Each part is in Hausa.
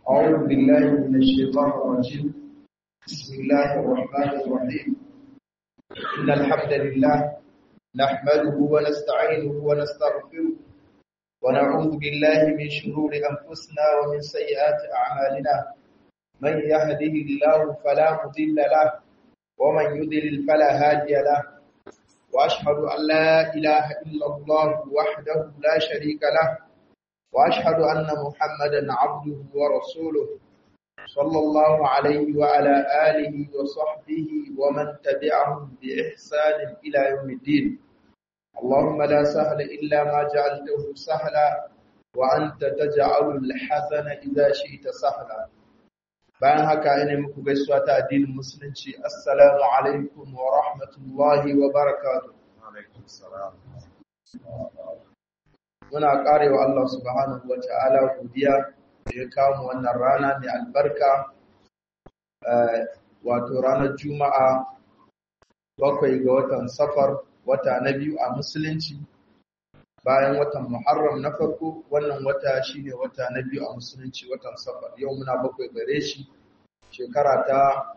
أعوذ بالله من الشيطان الرجيم بسم الله الرحمن الرحيم إن الحمد لله نحمده ونستعينه ونستغفره ونعوذ بالله من شرور أنفسنا ومن سيئات أعمالنا من يهده الله فلا مضل له ومن يضلل فلا هادي له وأشهد أن لا إله إلا الله وحده لا شريك له وأشهد أن محمدا عبده ورسوله صلى الله عليه وعلى آله وصحبه ومن تبعهم بإحسان إلى يوم الدين اللهم لا سهل إلا ما جعلته سهلا وأنت تجعل الحسن إذا شئت سهلا bayan haka ina muku gaisuwa ta addinin musulunci assalamu alaikum wa rahmatullahi wa barakatuh muna karewa Allah subhanahu wa ta'ala godiya da ya kawo wannan rana mai albarka wato ranar juma'a bakwai ga watan safar wata na biyu a musulunci bayan watan muharram na farko wannan wata shine wata na biyu a musulunci watan safar yau muna bakwai gare shi shekara ta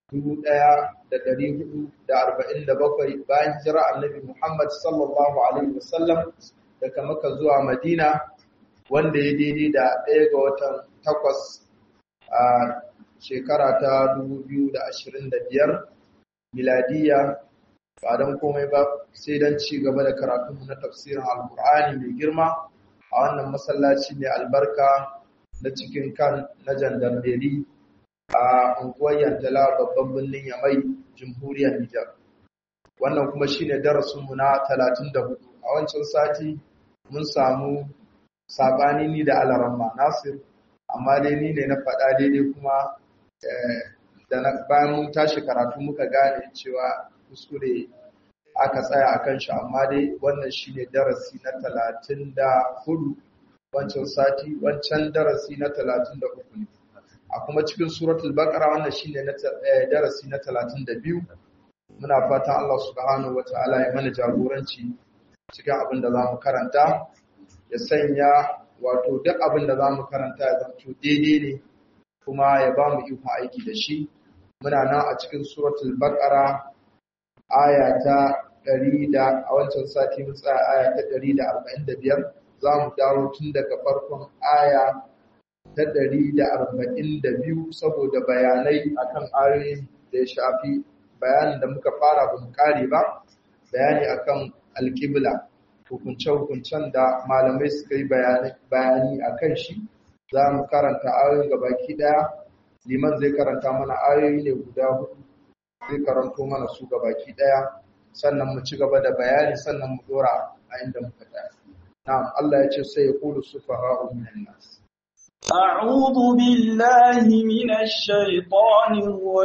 1447 bayan jira annabi muhammad sallallahu alaihi wasallam daga maka zuwa madina wanda ya daidai da ɗaya ga watan takwas a shekara ta 2025 miladiya ba don komai ba sai don ci gaba da karatunmu na tafsirin alkur'ani mai girma a wannan masallaci mai albarka na cikin kan na jandarmeri a unguwar yantala babban birnin yamai jamhuriyar nijar wannan kuma shine darasinmu na 34 a wancan sati mun samu sabani ni da alaramma nasir amma dai ni ne na faɗa daidai kuma da bayan mun tashi karatu muka gane cewa kuskure aka tsaya a kan shi amma dai wannan shi ne darasi na talatin da hudu wancan sati wancan darasi na talatin da uku ne a kuma cikin suratul baqara wannan shi ne darasi na talatin da biyu muna fatan Allah subhanahu wa ta'ala ya mana jagoranci cikin abin da za mu karanta ya sanya wato duk abin da za mu karanta ya zanto daidai ne kuma ya ba mu iko aiki da shi muna nan a cikin suratul baqara aya ta 100 da a wancan sati mun tsaya aya ta 145 za mu dawo tun daga farkon aya ta 142 saboda bayanai akan ayoyin da ya shafi bayanin da muka fara ba mu kare ba bayani akan alƙibla hukunce-hukuncen da malamai suka yi bayani a kan shi za mu karanta ayoyin gabaki daya liman zai karanta mana ayoyi ne guda hudu zai karanto mana su gabaki daya sannan mu ci gaba da bayani sannan mu dora a inda muka tsaya na'am Allah ya ce sai ya kulu sufaha'u minan nas أعوذ بالله من الشيطان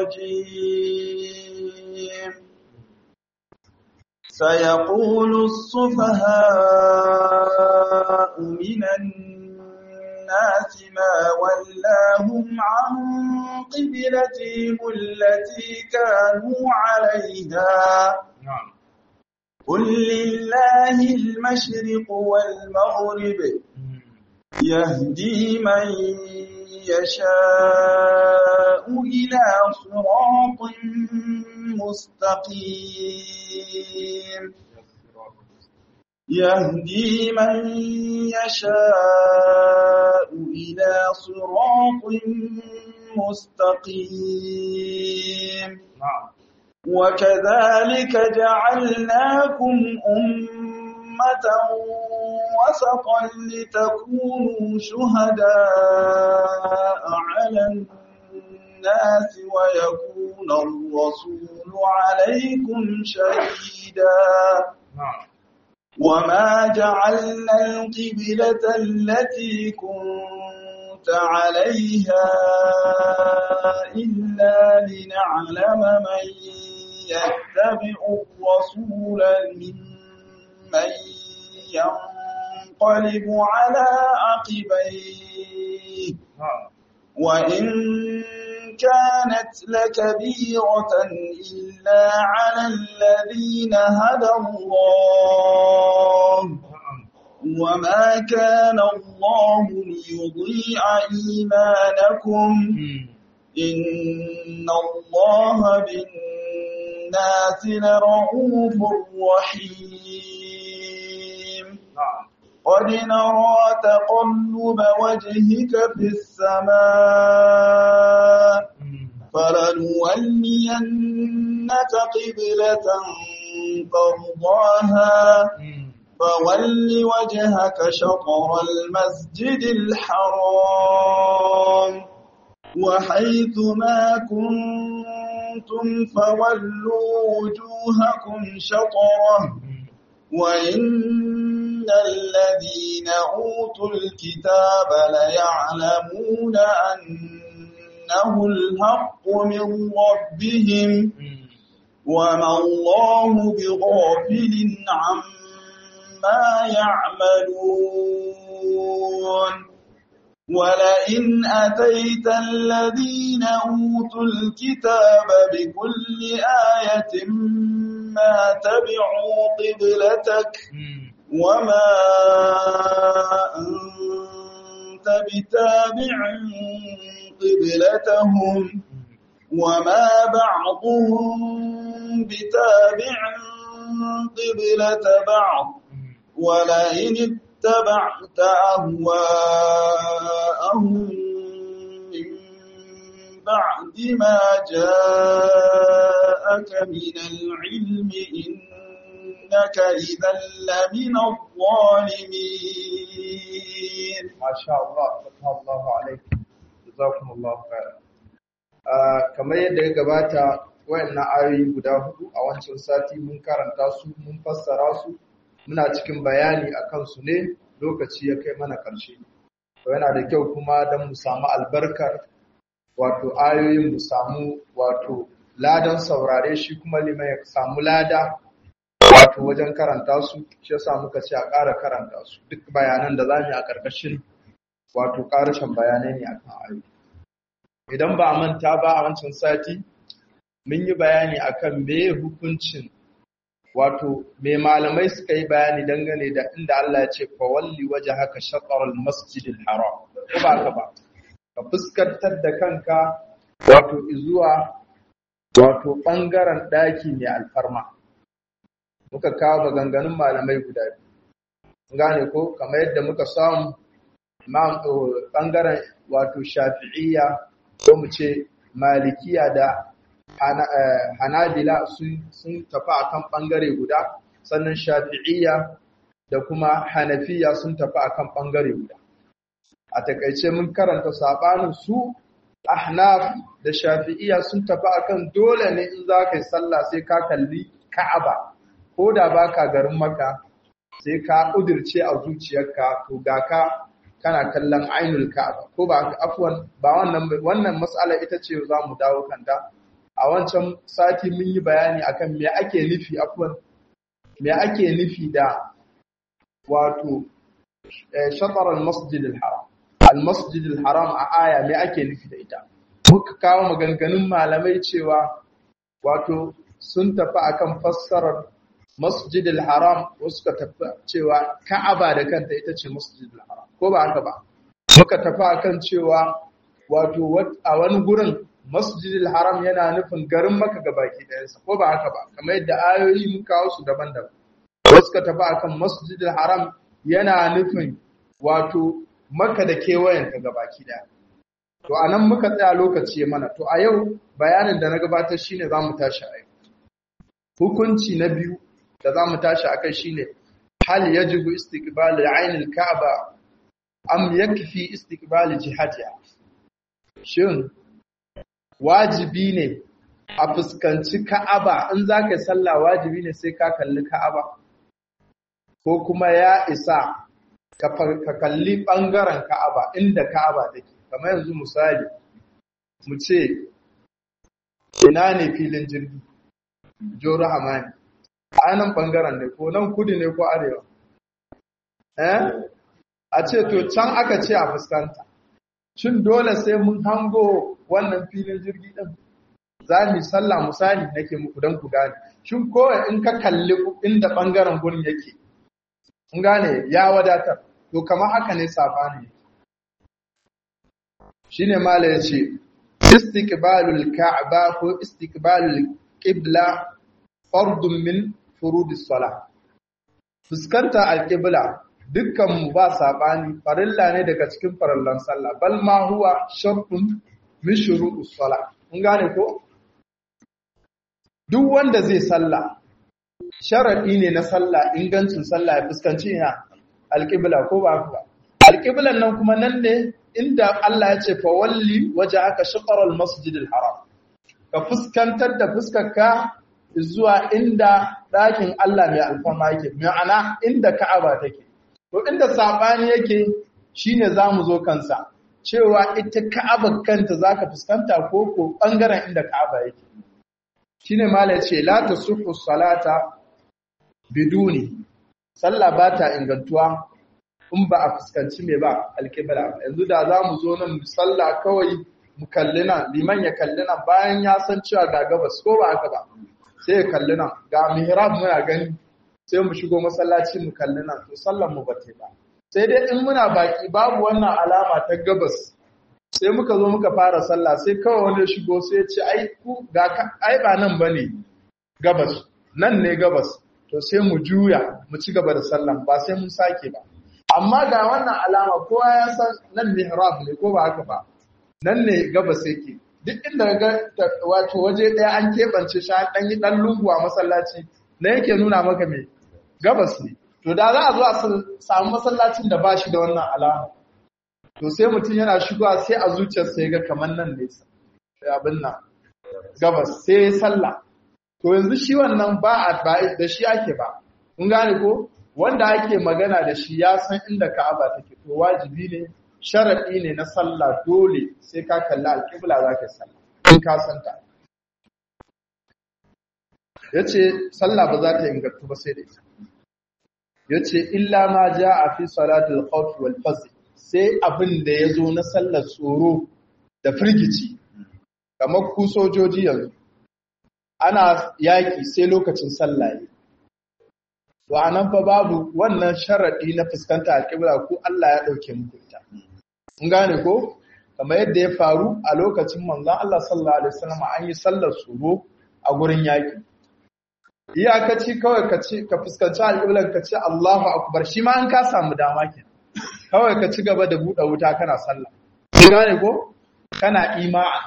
الرجيم سيقول السفهاء من الناس ما ولاهم عن قبلتهم التي كانوا عليها قل لله المشرق والمغرب يهدي من يشاء إلى صراط مستقيم يهدي من يشاء إلى صراط مستقيم وكذلك جعلناكم أمة وسطا لتكونوا شهداء على الناس ويكون الرسول عليكم شهيدا وما جعلنا القبلة التي كنت عليها إلا لنعلم من يتبع الرسول ممن ينقلب على عقبيه وإن كانت لكبيرة إلا على الذين هدى الله وما كان الله ليضيع إيمانكم إن الله بالناس لرؤوف رحيم قد نرى تقلب وجهك في السماء فلنولينك قبلة ترضاها فول وجهك شطر المسجد الحرام وحيث ما كنتم فولوا وجوهكم شطره وإن الذين أوتوا الكتاب ليعلمون أنه الحق من ربهم وما الله بغافل عما يعملون ولئن أتيت الذين أوتوا الكتاب بكل آية ما تبعوا قبلتك وما أنت بتابع قبلتهم وما بعضهم بتابع قبلة بعض ولئن اتبعت أهواءهم من بعد ما جاءك من العلم إنك إذا لمن الظالمين ما شاء الله فتح الله عليكم جزاكم الله خيرا kamar yadda ya gabata wayannan ayoyi guda hudu a wancan sati mun karanta su mun fassara su muna cikin bayani akan su ne lokaci ya kai mana ƙarshe to yana da kyau kuma don mu samu albarkar wato ayoyin mu samu wato ladan saurare shi kuma liman ya samu lada wato wajen karanta su shi yasa muka ce a ƙara karanta su duk bayanan da zamu yi a ƙarƙashin wato ƙarashin bayanai ne akan ayoyi idan ba a manta ba a wancan sati mun yi bayani akan me hukuncin wato me malamai suka yi bayani dangane da inda Allah ya ce fa walli wajhaka shatr al-masjid al-haram ko ba ka ba ka fuskantar da kanka wato zuwa wato bangaren daki mai alfarma muka kawo maganganun malamai guda biyu gane ko kamar yadda muka samu bangaren wato shafi'iyya ko mu ce malikiya da hanabila sun tafi akan bangare guda sannan shafi'iyya da kuma hanafiya sun tafi akan bangare guda a takaice mun karanta sabanin su ahnaf da shafi'iyya sun tafi akan dole ne in za ka yi sallah sai ka kalli ka'aba ko da baka garin maka sai ka kudirce a zuciyarka to ga ka kana kallon ainul ka'aba ko ba afwan ba wannan wannan mas'ala ita ce za mu dawo kanta a wancan sati mun yi bayani akan me ake nufi afwan me ake nufi da wato shatar al-masjid al-haram al-masjid al-haram a aya me ake nufi da ita muka kawo maganganun malamai cewa wato sun tafi akan fassarar masjid al-haram wasu ka tafi cewa ka'aba da kanta ita ce masjid al-haram ko ba haka ba muka tafi akan cewa wato a wani gurin masjidil haram yana nufin garin maka ga baki ɗayansa ko ba haka ba kamar yadda ayoyi mun kawo su daban-daban wasu ka tafi akan masjidil haram yana nufin wato maka da kewayenta ga baki ɗaya to a nan muka tsaya lokaci mana to a yau bayanin da na gabatar shine za mu tashi a yau hukunci na biyu da za mu tashi a kai shine hal yajibu istiqbal ainil ka'aba am yakfi istiqbal jihatiha shin wajibi ne a fuskanci ka'aba in za ka yi sallah wajibi ne sai ka kalli ka'aba ko kuma ya isa ka kalli ɓangaren ka'aba inda ka'aba take kamar yanzu misali mu ce ina ne filin jirgi joro hamani a nan ɓangaren ne ko nan kudu ne ko arewa eh a ce to can aka ce a fuskanta shin dole sai mun hango wannan filin jirgi ɗin za mu sallah misali nake muku don ku gane shin kowai in ka kalli inda ɓangaren gurin yake kun gane ya wadatar to kamar haka ne sabani shine mala yace istiqbalul ka'ba ko istiqbalul qibla fardun min furudis salah fuskanta alqibla dukkan mu ba sabani farilla ne daga cikin farallan sallah bal ma huwa shartun min shurutus salah kun gane ko duk wanda zai sallah sharadi ne na sallah ingancin sallah ya fuskanci ina alqibla ko ba ba alqiblan nan kuma nan ne inda Allah ya ce fa walli wajhaka shatr al-masjid al-haram ka fuskantar da fuskarka zuwa inda ɗakin Allah mai alfarma yake ma'ana inda Ka'aba take to inda sabani yake shine zamu zo kansa cewa ita Ka'aba kanta zaka fuskanta ko ko bangaren inda Ka'aba yake shine mala yace la tasuffu salata biduni sallah ba ta ingantuwa in ba a fuskanci me ba alkibla yanzu da zamu zo nan sallah kawai mu kalli nan liman ya kalli nan bayan ya san cewa ga gabas ko ba haka ba sai ya kalli nan ga mihrab muna gani sai mu shigo masallaci mu kalli nan to sallar mu bata ba sai dai in muna baki babu wannan alama ta gabas sai muka zo muka fara sallah sai kawai wani shigo sai ya ce ai ku ga ai ba nan bane gabas nan ne gabas to sai mu juya mu ci gaba da sallan ba sai mun sake ba amma ga wannan alama kowa ya san nan mihrab ne ko ba haka ba nan ne gabas yake duk inda ga wato waje ɗaya an keɓance shi an yi ɗan lungu a masallaci na yake nuna maka mai gabas ne to da za a zo a samu masallacin da ba shi da wannan alama to sai mutum yana shigowa sai a zuciyarsa ya ga kamar nan ne abin nan gabas sai ya sallah to yanzu shi wannan ba a da shi ake ba kun gane ko wanda ake magana da shi ya san inda ka'aba take to wajibi ne sharaɗi ne na sallah dole sai ka kalli alƙibla za ka sallah in ka santa ya ce sallah ba za ta ingantu ba sai da ita ya ce illa ma ja a fi salatul khawf wal fazl sai abin da ya zo na sallar tsoro da firgici kamar ku sojoji yanzu ana yaƙi sai lokacin sallah ne to anan fa babu wannan sharaɗi na fuskanta alƙibla ko Allah ya ɗauke muku ita Mun gane ko? Kamar yadda ya faru a lokacin manzon Allah sallallahu Alaihi wasallam an yi sallar tsoro a gurin yaƙi. Iyakaci kawai ka ci ka fuskanci alƙiblar ka ce Allahu Akbar shi ma an ka samu dama ke. Kawai ka ci gaba da buɗe wuta kana sallah. Mun gane ko? Kana ima'a.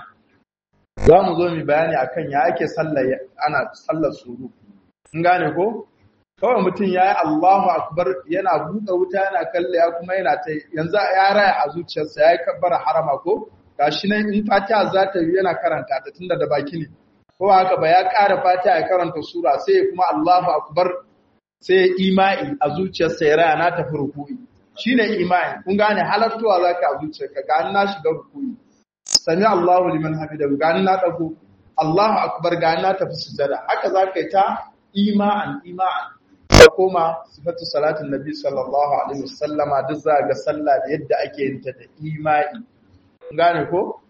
Za mu zo mu bayani akan ya ake sallah ana sallar tsoro. Mun gane ko? kawai mutum ya yi Allahu akbar yana buɗe wuta yana kalle ya kuma yana ta yanzu ya raya a zuciyarsa ya yi kabbara harama ko gashi nan in fatiha za ta yi yana karanta ta tunda da baki ne ko haka ba ya ƙara fatiha ya karanta sura sai ya kuma Allahu akbar sai ya imai a zuciyarsa ya raya na tafi ruku'i shine imai kun gane halartuwa zaka a zuciyarka ga na shiga ruku'i sami Allahu liman hamidahu ga na dago Allahu akbar ga na tafi sujada haka zaka yi ta ima'an ima'an ta koma sifatu salatin nabi sallallahu alaihi wasallama duk za ga sallah da yadda ake yin ta da imani gane ko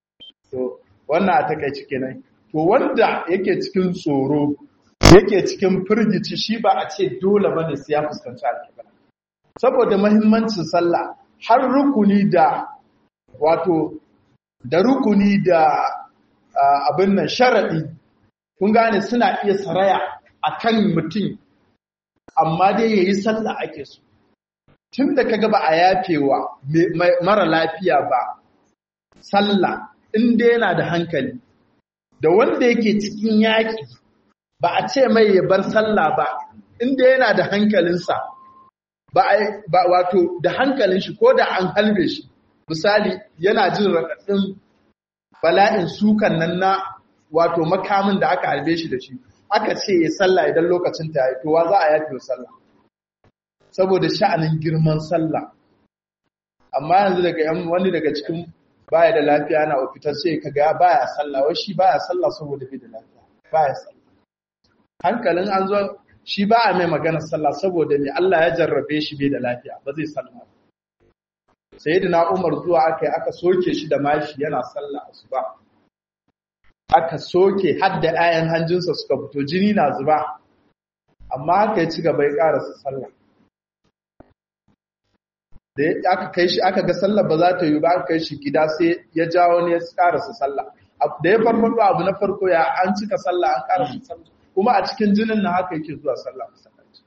to wannan a takaici kenan to wanda yake cikin tsoro yake cikin firgici shi ba a ce dole bane sai ya fuskanci alƙibla saboda muhimmancin sallah har rukuni da wato da rukuni da abin nan sharadi kun gane suna iya saraya akan mutum amma dai ya yi sallah ake so tun da kaga ba a yafewa mara lafiya ba sallah inda yana da hankali da wanda yake cikin yaƙi ba a ce mai ya bar sallah ba inda yana da hankalinsa ba wato da hankalin shi ko da an halbe shi misali yana jin raɗaɗin bala'in sukan nan na wato makamin da aka halbe shi da shi aka ce ya sallah idan lokacin ta yi towa za a yafi sallah saboda sha'anin girman sallah amma yanzu daga yan wani daga cikin baya da lafiya yana ofitar sai kaga baya sallah wai shi baya sallah saboda bai da lafiya baya sallah hankalin an zo shi ba a mai magana sallah saboda me Allah ya jarrabe shi bai da lafiya ba zai sallah sayyidina Umar zuwa aka aka soke shi da mashi yana sallah asuba aka soke hadda ayan hanjinsa suka fito jini na zuba amma aka yi ci gaba ya karasa sallah da aka kai shi aka ga sallar ba za ta yi ba aka kai shi gida sai ya jawo ne ya karasa sallah da ya farfado abu na farko ya an cika sallah an karasa sallah kuma a cikin jinin na haka yake zuwa sallah masallaci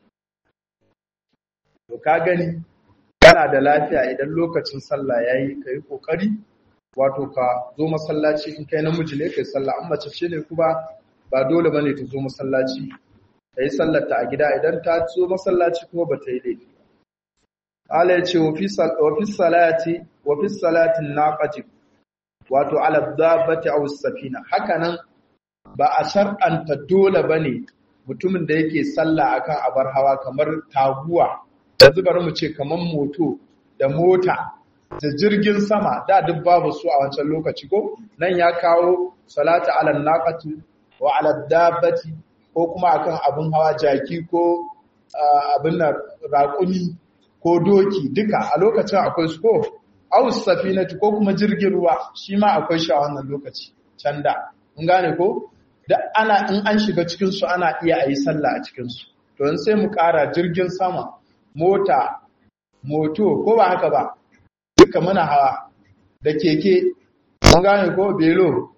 to ka gani kana da lafiya idan lokacin sallah yayi kai kokari wato ka zo masallaci in kai namiji ne kai sallah an mace ce ne kuma ba dole bane ta zo masallaci ta yi sallar ta a gida idan ta zo masallaci kuma ba ta yi laifi Allah ya ce wa fi salati wa fi salatin naqati wato ala dabbati aw safina hakanan ba a shar'anta dole bane mutumin da yake sallah akan abar hawa kamar taguwa yanzu bari mu ce kamar moto da mota da jirgin sama da duk babu su a wancan lokaci ko nan ya kawo salatu ala naqati wa ala dabbati ko kuma akan abin hawa jaki ko abin nan raƙumi ko doki duka a lokacin akwai su ko aus safinati ko kuma jirgin ruwa shi ma akwai shi a wannan lokaci can da mun gane ko da ana in an shiga cikin su ana iya ayi sallah a cikin su to in sai mu ƙara jirgin sama mota moto ko ba haka ba duka muna hawa da keke mun gane ko belo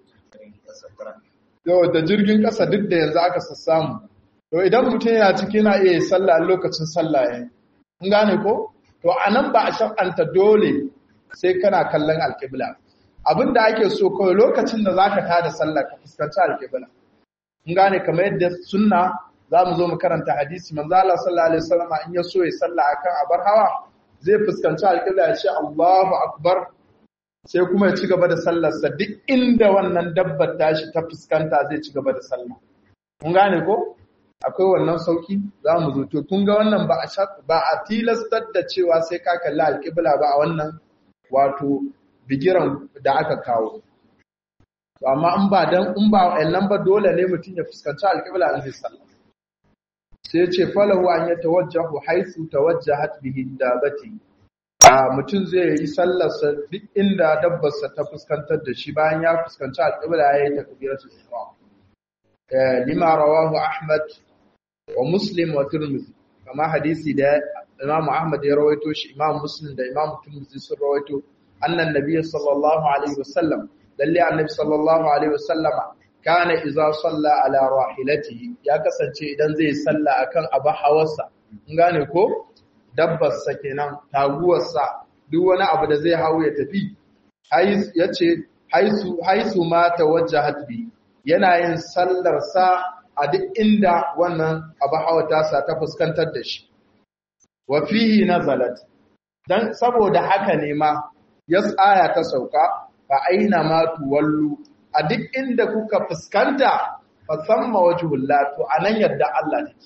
yau da jirgin ƙasa duk da yanzu aka sassamu to idan mutum yana ciki na iya sallah a lokacin sallah yayin kun gane ko to anan ba a shar'anta dole sai kana kallon alƙibla abin da ake so kawai lokacin da zaka tada sallah ka fuskanci alƙibla kun gane kamar yadda sunna za mu zo mu karanta hadisi manzo Allah sallallahu alaihi wasallam in ya so ya sallah akan abar hawa zai fuskanci alƙibla ya ce Allahu akbar sai kuma ya ci gaba da sallarsa duk inda wannan dabbar tashi ta fuskanta zai ci gaba da sallah kun gane ko akwai wannan sauki za mu zo to kun ga wannan ba a ba a tilastar da cewa sai ka kalli alƙibla ba a wannan wato bigiran da aka kawo to amma in ba dan in ba wannan ba dole ne mutum ya fuskanci alƙibla in zai sallah sai ce falahu an ya tawajjahu haythu tawajjahat bihi dabati a mutum zai yi sallarsa duk inda dabbarsa ta fuskantar da shi bayan ya fuskanci alƙibla ya yi takbiratul ihram lima rawahu ahmad wa muslim wa tirmidhi kama hadisi da imam ahmad ya rawaito shi imam muslim da imam tirmidhi sun rawaito annan nabiy sallallahu alaihi wasallam lalle annabi sallallahu alaihi wasallam kana idza salla ala rahilatihi ya kasance idan zai salla akan abu hawarsa kun gane ko dabbarsa kenan taguwarsa duk wani abu da zai hawo ya tafi ya ce haisu ma tawajjahat bi yana yin sallarsa a duk inda wannan abu hawa tasa ta fuskantar da shi wa fihi nazalat dan saboda haka ne ma ya tsaya ta sauka fa aina ma tuwallu a duk inda kuka fuskanta fa samma wajhullah to anan yadda Allah take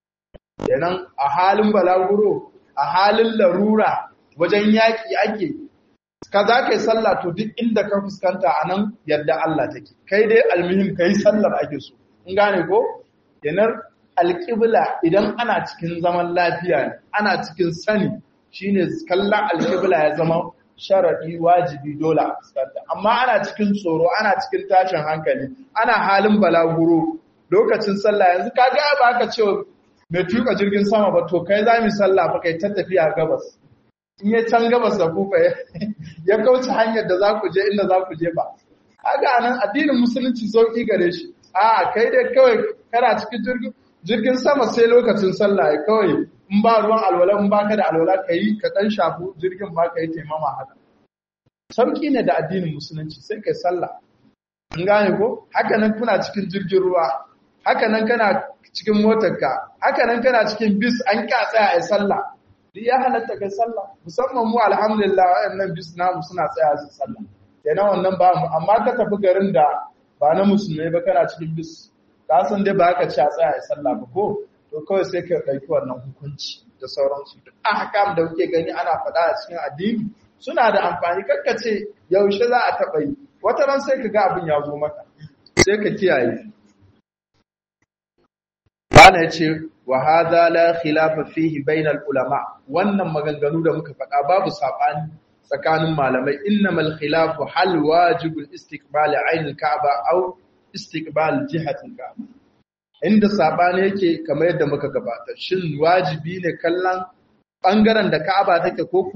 kenan a halin balaguro a halin larura wajen yaƙi ake ka za ka yi sallah to duk inda ka fuskanta a nan yadda Allah take kai dai almihim ka yi sallar ake so in gane ko yanar alƙibla idan ana cikin zaman lafiya ne ana cikin sani shine kallon alƙibla ya zama sharaɗi wajibi dole a fuskanta amma ana cikin tsoro ana cikin tashin hankali ana halin balaguro lokacin sallah yanzu ka ga ba ka ce mai tuka jirgin sama ba to kai za mu sallah fa kai ta tafiya gabas in ya can gabas da kufa ya kauce hanyar da za ku je inda za ku je ba kaga nan addinin musulunci sauki gare shi a kai dai kawai kana cikin jirgin jirgin sama sai lokacin sallah ya kawai in ba ruwan alwala in baka da alwala ka yi ka dan shafu jirgin ba ka yi taimama haka sauki ne da addinin musulunci sai kai sallah in gane ko haka nan kuna cikin jirgin ruwa haka nan kana cikin motarka haka nan kana cikin bis an ka tsaya a sallah duk ya halatta kai sallah musamman mu alhamdulillah wayannan bis namu suna tsaya su sallah kenan wannan ba mu amma ka tafi garin da ba na musulmai ba kana cikin bis ka san dai ba ka ci a tsaya a sallah ba ko to kawai sai ka ɗauki wannan hukunci da sauransu duk ahkam da kuke gani ana faɗa a cikin addini suna da amfani kakka ce yaushe za a taɓa yi wata ran sai ka ga abin ya zo maka sai ka kiyaye Bana ya ce, wa haza la khilafa fihi bainal ulama wannan maganganu da muka faɗa babu saɓani tsakanin malamai innamal khilafu hal wajibul istiqbal ainul ka'aba aw istiqbal jihatil ka'aba inda saɓani yake kamar yadda muka gabata shin wajibi ne kallon bangaren da ka'aba take ko kuma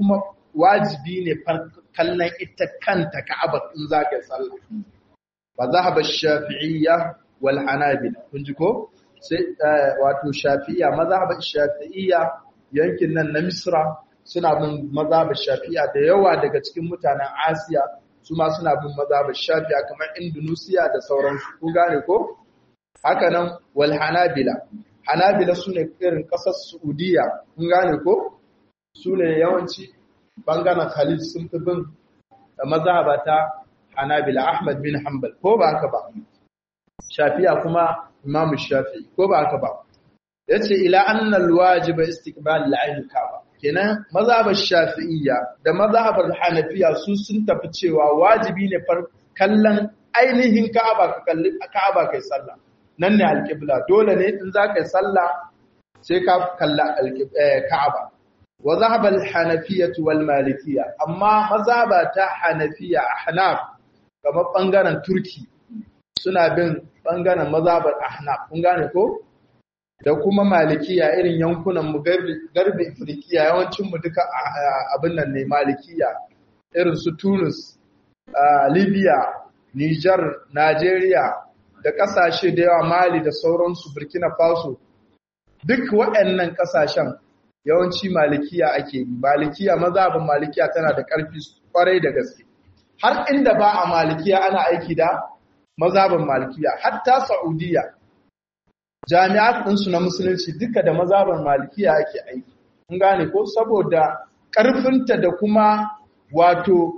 wajibi ne kallon ita kanta ka'aba in za ka yi sallah fa zahaba shafi'iyya wal hanabila kun ji ko sai wato shafi'iyya mazhab shafi'iyya yankin nan na misra suna bin mazhab shafi'iyya da yawa daga cikin mutanen asiya su ma suna bin mazhab shafi'iyya kamar indonesia da sauransu kun gane ko haka nan wal hanabila hanabila sune irin kasar saudiya kun gane ko sune yawanci bangaren khalid sun fi bin mazhabata hanabila ahmad bin hanbal ko ba haka ba shafi'a kuma imamu shafi'i ko ba haka ba yace ila anna alwajiba istiqbal al-ayn kaaba kenan mazhabar shafi'iyya da mazhabar hanafiya su sun tafi cewa wajibi ne far kallon ainihin ka'aba ka kalli ka'aba kai sallah nan ne alqibla dole ne in za kai sallah sai ka kalla ka'aba wa zahaba al-hanafiyyah wal malikiyyah amma mazhaba ta hanafiya ahnaf kamar bangaren turki suna bin bangaren mazhabar ahnaf kun gane ko da kuma malikiya irin yankunan mu garbi afirkiya yawancin mu duka abin nan ne malikiya irin su tunis libya niger nigeria da kasashe da yawa mali da sauransu burkina faso duk waɗannan kasashen yawanci malikiya ake yi malikiya mazhabin malikiya tana da ƙarfi kwarai da gaske har inda ba a malikiya ana aiki da mazhabin malikiya hatta saudiya jami'at ɗinsu na musulunci duka da mazhabin malikiya ake aiki kun gane ko saboda ƙarfinta da kuma wato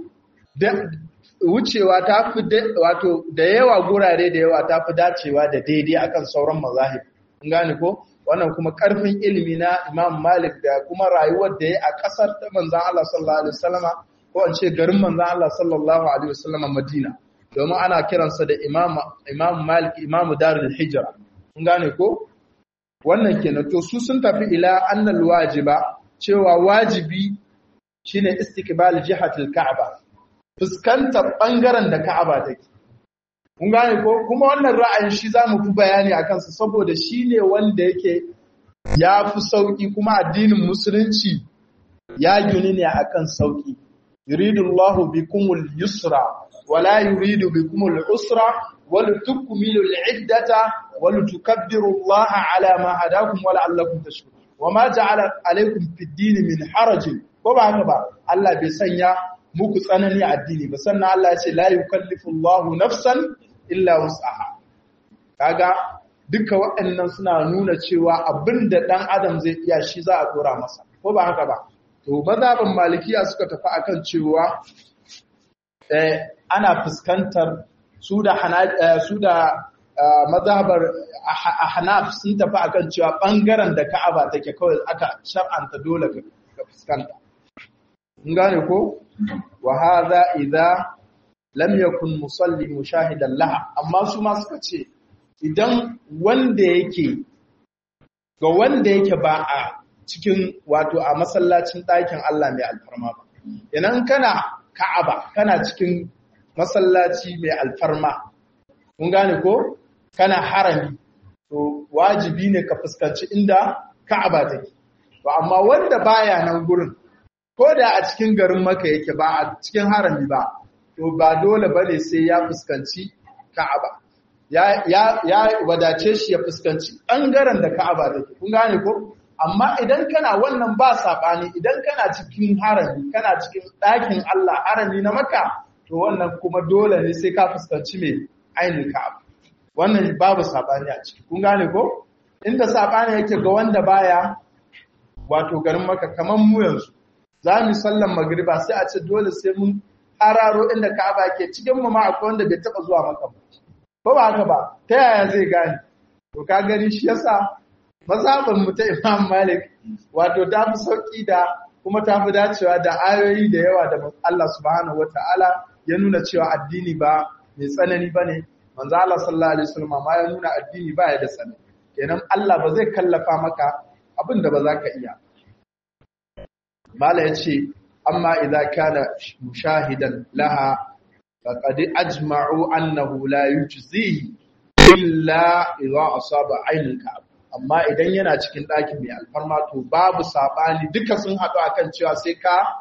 wucewa ta fi wato da yawa gurare da yawa ta fi dacewa da daidai akan sauran mazahib kun gane ko wannan kuma ƙarfin ilimi na Imam Malik da kuma rayuwar da ya a ƙasar ta manzan Allah sallallahu alaihi wasallama ko an ce garin manzan Allah sallallahu alaihi wasallama Madina domin ana kiransa da Imam Imam Malik Imam Darul Hijra kun gane ko wannan kenan to su sun tafi ila annal wajiba cewa wajibi shine istiqbal jihatil Ka'aba fuskantar bangaren da Ka'aba take kun gane ko kuma wannan ra'ayin shi zamu fi bayani akan sa saboda shine wanda yake ya fi sauki kuma addinin musulunci ya gini ne akan sauki yuridullahu bikumul yusra wala yuridu bikumul usra ولتكملوا العدة ولتكبروا الله على ما هداكم ولعلكم تشكرون وما جعل عليكم في الدين من حرج ko ba haka ba Allah bai sanya muku tsanani a addini ba sannan Allah ya ce la yukallifu Allahu nafsan illa wus'aha kaga duka waɗannan suna nuna cewa abinda dan adam zai iya shi za a dora masa ko ba haka ba to mazhabin malikiya suka tafi akan cewa eh ana fuskantar su da su da mazhabar ahnaf sun tafi akan cewa bangaren da Ka'aba take kawai aka shar'anta dole ka fuskanta in gane ko wa hadha idza lam yakun musalli mushahidan laha amma su ma suka ce idan wanda yake ga wanda yake ba a cikin wato a masallacin ɗakin Allah mai alfarma ba idan kana Ka'aba kana cikin masallaci mai alfarma kun gane ko kana harami to wajibi ne ka fuskanci inda Ka'aba take to amma wanda baya nan gurin ko da a cikin garin Makka yake ba a cikin harami ba to ba dole bane sai ya fuskanci Ka'aba ya ya ya wadace shi ya fuskanci bangaren da Ka'aba take kun gane ko amma idan kana wannan ba sabani idan kana cikin harami kana cikin ɗakin Allah harami na Makka to wannan kuma dole ne sai ka fuskanci mai ainihin ka'aba wannan babu sabani a ciki kun gane ko inda sabani yake ga wanda baya wato garin maka kaman mu yanzu za mu sallan magriba sai a ce dole sai mun hararo inda ka'aba ke cikin mu ma akwai wanda bai taba zuwa maka ba ko ba haka ba ta yaya zai gane to ka gani shi yasa mazhabin mu ta Imam Malik wato ta fi sauki da kuma ta fi dacewa da ayoyi da yawa da Allah subhanahu wataala ya nuna cewa addini ba mai tsanani ba ne manzo Allah sallallahu alaihi wasallam ma ya nuna addini ba ya da tsanani kenan Allah ba zai kallafa maka abin da ba za ka iya mala yace amma idza kana mushahidan laha faqad ajma'u annahu la yujzihi illa idza asaba aynul ka'ab amma idan yana cikin ɗakin mai alfarma to babu sabani duka sun haɗu akan cewa sai ka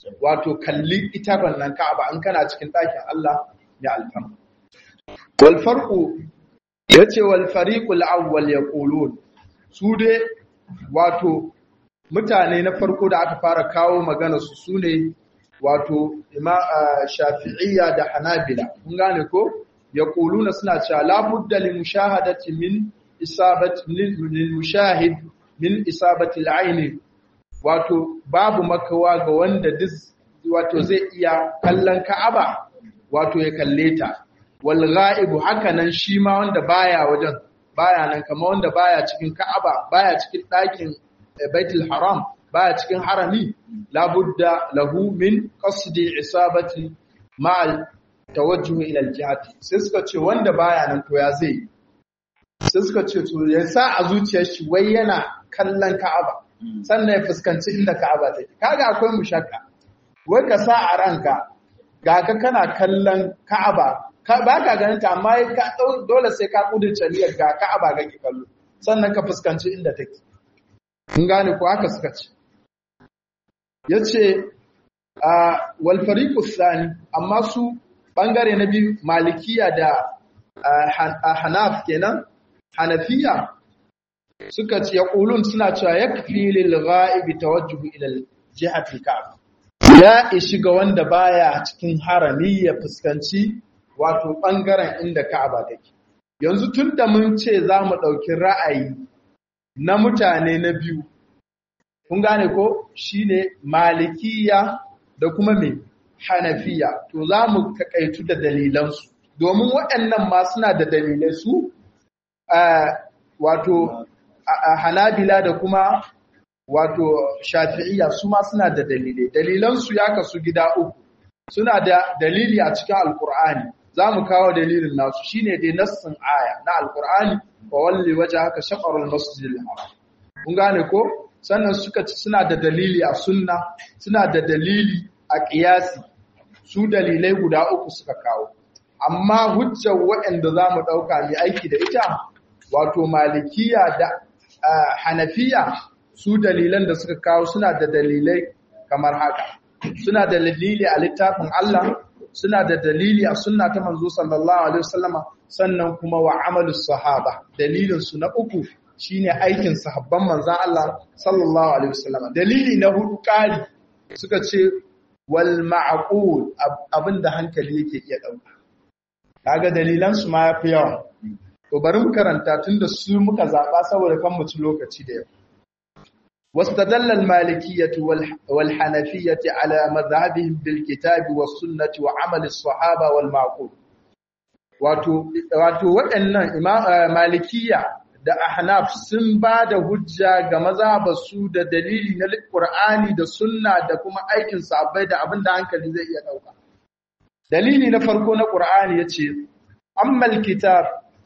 wato kalli ita wannan Ka'aba in kana cikin ɗakin Allah mai alfarma wal farqu yace wal fariqul awwal yaqulun su dai wato mutane na farko da aka fara kawo magana su sune wato ima shafi'iyya da hanabila kun gane ko yaquluna suna cewa la budda li mushahadati min isabati lil mushahid min isabati al wato babu makawa ga wanda duk wato zai iya kallon Ka'aba wato ya kalle ta wal ghaibu hakanan shi ma wanda baya wajen baya nan kamar wanda baya cikin Ka'aba baya cikin ɗakin Baitul Haram baya cikin harami labudda lahu min qasdi isabati ma'al tawajjuh ila al-jihati sai suka ce wanda baya nan to ya zai sai suka ce to ya sa a zuciyar shi wai yana kallon Ka'aba sannan ya fuskanci inda Ka'aba take kaga akwai mushakka wai ka sa a ranka ga ka kana kallon Ka'aba ba ka ganin ta amma ka dole sai ka kudurce niyyar ga Ka'aba kake kallo sannan ka fuskanci inda take kun gane ko haka suka ce yace a wal fariqu thani amma su bangare na biyu malikiya da hanaf kenan hanafiya suka ce yaqulun suna cewa yakfi lil ghaibi tawajjuh ila jihati al-ka'ba ya ishi ga wanda baya cikin harami ya fuskanci wato bangaren inda Ka'aba take yanzu tunda mun ce za mu dauki ra'ayi na mutane na biyu kun gane ko shine malikiya da kuma me hanafiya to za mu kakaitu da dalilansu domin waɗannan ma suna da dalilai su wato hanabila da kuma wato shafi'iyya su ma suna da dalilai dalilansu ya kasu gida uku suna da dalili a cikin alkur'ani za mu kawo dalilin nasu shine dai nassin aya na alkur'ani wa walli waje haka shaƙarul masjidil haram kun gane ko sannan suka ci suna da dalili a sunna suna da dalili a ƙiyasi su dalilai guda uku suka kawo amma hujjar waɗanda za mu ɗauka mai aiki da ita wato malikiya da hanafiya su dalilan da suka kawo suna da dalilai kamar haka suna da dalili a littafin Allah suna da dalili a sunna ta manzo sallallahu alaihi wasallama sannan kuma wa amalus sahaba dalilin su na uku shine aikin sahabban manzon Allah sallallahu alaihi wasallama dalili na hudu kari suka ce wal ma'qul abinda hankali yake iya dauka kaga dalilan su ma yafi yawa to bari mu karanta tunda su muka zaba saboda kan mu ci lokaci da yau واستدل المالكية والحنفية على مذهبهم بالكتاب والسنة وعمل الصحابة والمعقول wato waɗannan malikiya da ahnaf sun ba da hujja ga mazhabarsu da dalili na Qur'ani da sunna da kuma aikin sahabbai da abin da hankali zai iya ɗauka. dalili na farko na Qur'ani yace ammal kitab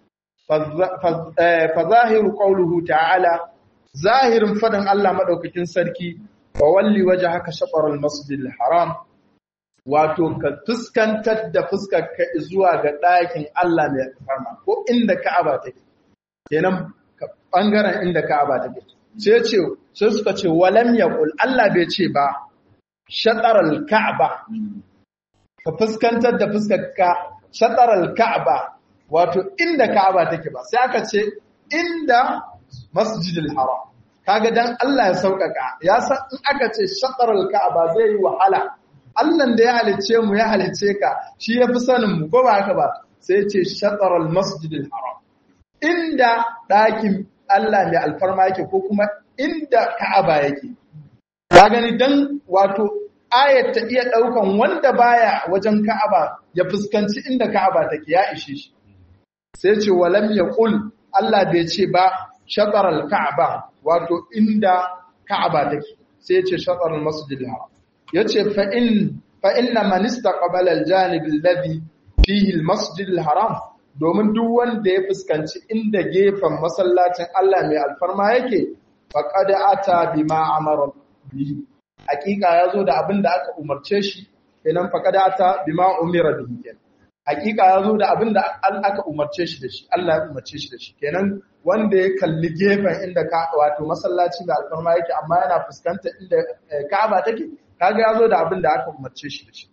fa zahiru qawluhu ta'ala zahirin fadin Allah madaukakin sarki wa walli wajhaka shatr al-masjid al-haram wato ka fuskantar da fuskar ka zuwa ga ɗakin Allah mai farma ko inda Ka'aba take kenan bangaren inda Ka'aba take sai ce sai suka ce walam yaqul Allah bai ce ba shatr al-ka'ba ka fuskantar da fuskar ka shatr al-ka'ba wato inda Ka'aba take ba sai aka ce inda masjidil haram kaga dan Allah ya saukaka ya san in aka ce shatarul ka'aba zai yi wahala Allah da ya halice mu ya halice ka shi yafi sanin mu ko ba haka ba sai ya ce shatarul masjidil haram inda ɗakin Allah mai alfarma yake ko kuma inda ka'aba yake ka gani dan wato ayat ta iya daukan wanda baya wajen ka'aba ya fuskanci inda ka'aba take ya ishe shi sai ce walam yaqul Allah bai ce ba shatar al-ka'aba wato inda ka'aba take sai ya ce shatar al-masjid al-haram yace fa in fa inna man istaqbala al-janib alladhi fihi al-masjid al-haram domin duk wanda ya fuskanci inda gefen masallacin Allah mai alfarma yake faqad ata bima amara bihi hakika yazo da abin da aka umarce shi kenan faqad ata bima umira bihi kenan hakika ya zo da abin da aka umarce shi da shi Allah ya umarce shi da shi kenan wanda ya kalli gefen inda ka wato masallaci da alfarma yake amma yana fuskantar inda Ka'aba take kaga yazo da abin da aka umarce shi da shi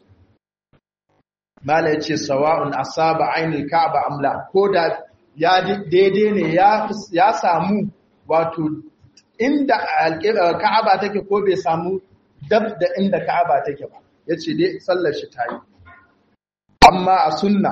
mala yace sawa'un asaba ainul ka'ba amla ko da ya daidai ne ya ya samu wato inda ka'aba take ko bai samu dab da inda ka'aba take ba yace dai sallar shi tayi amma a sunna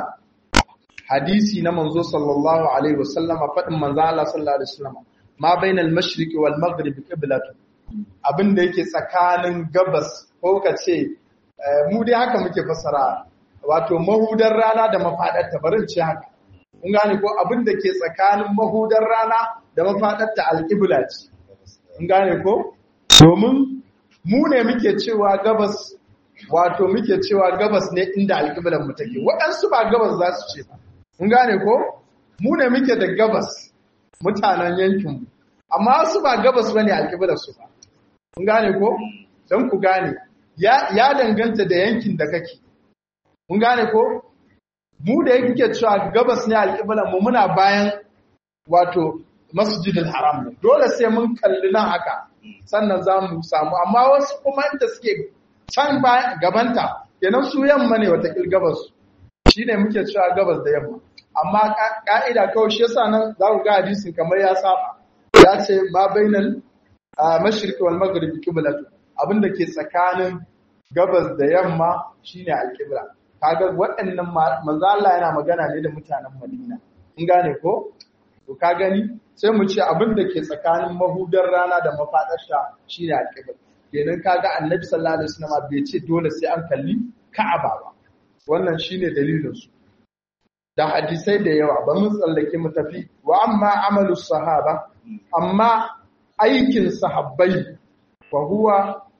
hadisi na manzo sallallahu alaihi wasallam fadin manzo Allah sallallahu alaihi wasallam ma bainal mashriqi wal maghribi qiblatu abinda yake tsakanin gabas ko kace mu dai haka muke fassara wato mahudar rana da mafadar ta barin ce haka kun gane ko abinda ke tsakanin mahudar rana da mafadar ta alqibla ce kun gane ko domin mu ne muke cewa gabas wato muke cewa gabas ne inda alqiblan mu take waɗansu ba gabas za su ce ba kun gane ko mu ne muke da gabas mutanen yankinmu amma su ba gabas bane alƙiblar su ba kun gane ko don ku gane ya ya danganta da yankin da kake kun gane ko mu da yake cewa gabas ne alƙiblar mu muna bayan wato masjidil haram ne dole sai mun kalli nan haka sannan za mu samu amma wasu kuma inda suke can bayan gabanta kenan su yamma ne wata gabas shine muke cewa gabas da yamma amma ka'ida kawai shi yasa nan za ku ga hadisin kamar ya saba ya ce ma bainal mashriqi wal maghribi qiblatu abinda ke tsakanin gabas da yamma shine alqibla kaga waɗannan manzo Allah yana magana ne da mutanen Madina in gane ko to ka gani sai mu ce abinda ke tsakanin mahudar rana da mafadarsa shine alqibla kenan kaga annabi sallallahu alaihi wasallam bai ce dole sai an kalli Ka'aba ba wannan shine dalilin su da hadisai da yawa ba mun tsallake mu tafi wa amma amalu sahaba amma aikin sahabbai wa huwa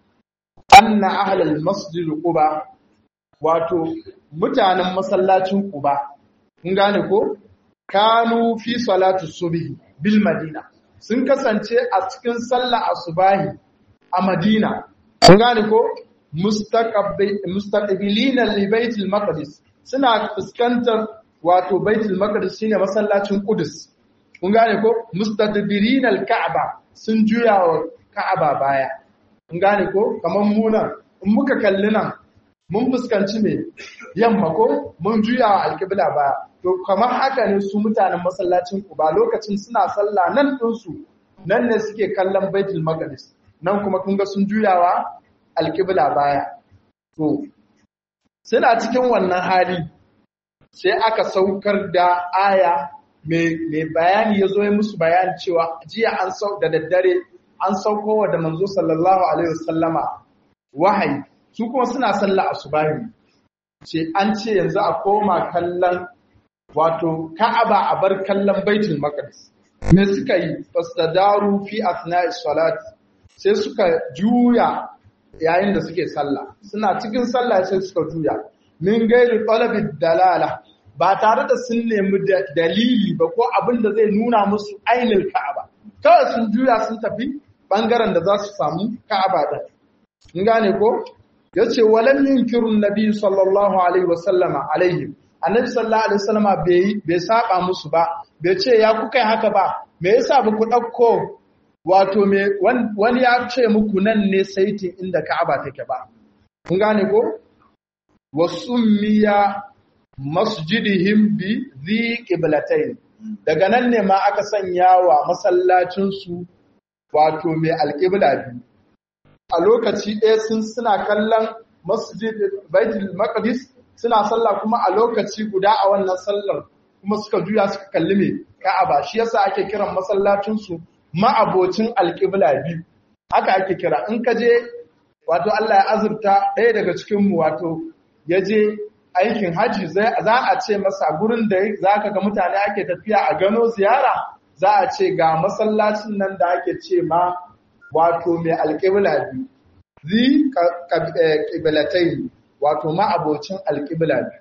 anna ahlal masjid quba wato mutanen masallacin quba kun gane ko kanu fi salatu subhi bil madina sun kasance a cikin sallah asubahi a madina kun gane ko mustaqbilina li baitil maqdis suna fuskantar wato baitul maqdis shine masallacin Qudus kun gane ko mustadbirin al-ka'ba sun juya wa ka'aba baya kun gane ko kaman mu nan in muka kalli nan mun fuskanci me yamma ko mun juya wa al-qibla baya to kamar haka ne su mutanen masallacin Quba lokacin suna sallah nan din su nan ne suke kallon baitul maqdis nan kuma kun ga sun juyawa al-qibla baya to suna cikin wannan hali sai aka saukar da aya mai bayani ya zo ya musu bayani cewa jiya an sau da daddare an saukowa da manzo sallallahu alaihi wasallama wahayi su kuma suna sallah asubahi ce an ce yanzu a koma kallon wato ka'aba a bar kallon baitul maqdis me suka yi fastadaru fi asna'i salat sai suka juya yayin da suke sallah suna cikin sallah sai suka juya min gairi talabid dalala ba tare da sun nemi dalili ba ko abin da zai nuna musu ainihin ka'aba kawai sun juya sun tafi bangaren da za su samu ka'aba din in gane ko yace walam yunkirun nabi sallallahu alaihi wasallama alaihim annabi sallallahu alaihi wasallama bai bai saba musu ba bai ce ya kuka haka ba me yasa ba ku dauko wato me wani ya ce muku nan ne saitin inda ka'aba take ba kun gane ko wasummiya masjidihim bi zi qiblatayn daga nan ne ma aka sanya wa masallacin su wato mai alqibla biyu a lokaci ɗaya sun suna kallon masjid baitul maqdis suna sallah kuma a lokaci guda a wannan sallar kuma suka juya suka kalli mai ka'aba shi yasa ake kiran masallacin su ma'abocin alqibla biyu haka ake kira in ka je wato Allah ya azurta ɗaya daga cikin mu wato ya je aikin haji za a ce masa gurin da za ka ga mutane ake tafiya a gano ziyara za a ce ga masallacin nan da ake ce ma wato mai alƙibla biyu zi ƙiblatai wato ma'abocin alƙibla biyu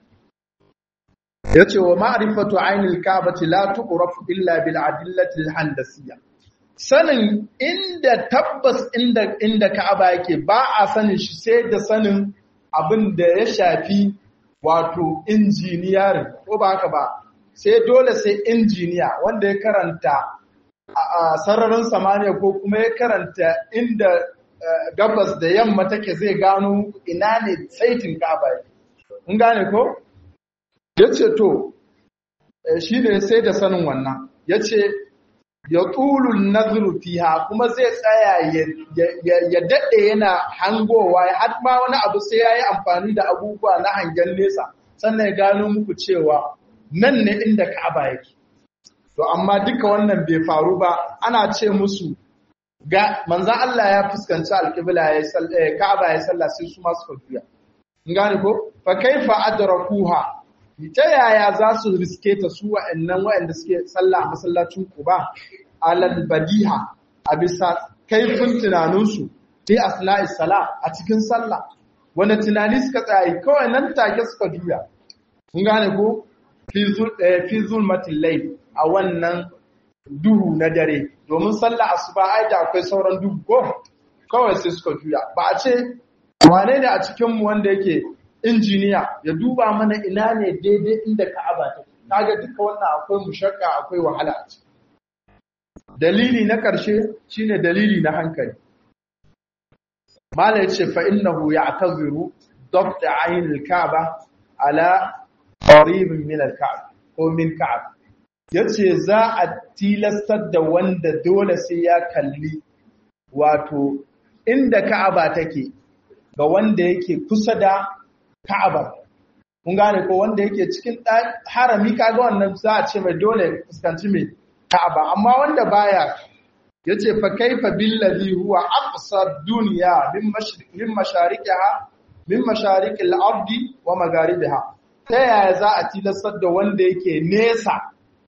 ya ce wa ma'arifatu ainihin ka'abati la tuqrafu illa bil adillati al handasiyya sanin inda tabbas inda inda ka'aba yake ba a sanin shi sai da sanin abin da ya shafi wato injiniyarin ko ba haka ba sai dole sai injiniya wanda ya karanta a sararin samaniya ko kuma ya karanta inda gabas da yamma take zai gano ina ne saitin Ka'aba yake in gane ko yace to shi ne sai da sanin wannan yace ya tulun nazru fiha kuma zai tsaya ya daɗe yana hangowa har ma wani abu sai ya yi amfani da abubuwa na hangen nesa sannan ya gano muku cewa nan ne inda ka'aba yake to amma duka wannan bai faru ba ana ce musu ga manzan Allah ya fuskanci alƙibla ya ka'aba ya sallah sai su masu fafiya in gane ko fa kaifa adrakuha ta yaya za su riske ta su wa'annan wa'anda suke sallah a masallacin Quba alal badiha a bisa kaifin tunaninsu fi asna'is sala a cikin sallah wanda tunani suka tsaye kawai nan take suka juya kun gane ko fi zulmatil layl a wannan duhu na dare domin sallah asuba ai da akwai sauran duhu ko kawai sai suka juya ba a ce wane ne a cikin mu wanda yake injiniya ya duba mana ina ne daidai inda Ka'aba take kaga duka wannan akwai mushakka akwai wahala a ciki dalili na ƙarshe shine dalili na hankali mala yace fa innahu ya'taziru dabt ayn al-ka'ba ala qarib min al-ka'b ko min ka'b yace za a tilastar da wanda dole sai ya kalli wato inda ka'aba take ga wanda yake kusa da ka'aba kun gane ko wanda yake cikin harami kaga wannan za a ce mai dole fuskanci mai Ka'aba amma wanda baya yace fa kaifa billazi huwa aqsa dunya min mashriq min mashariqiha min mashariqil ardi wa magharibiha ta yaya za a tilastar da wanda yake nesa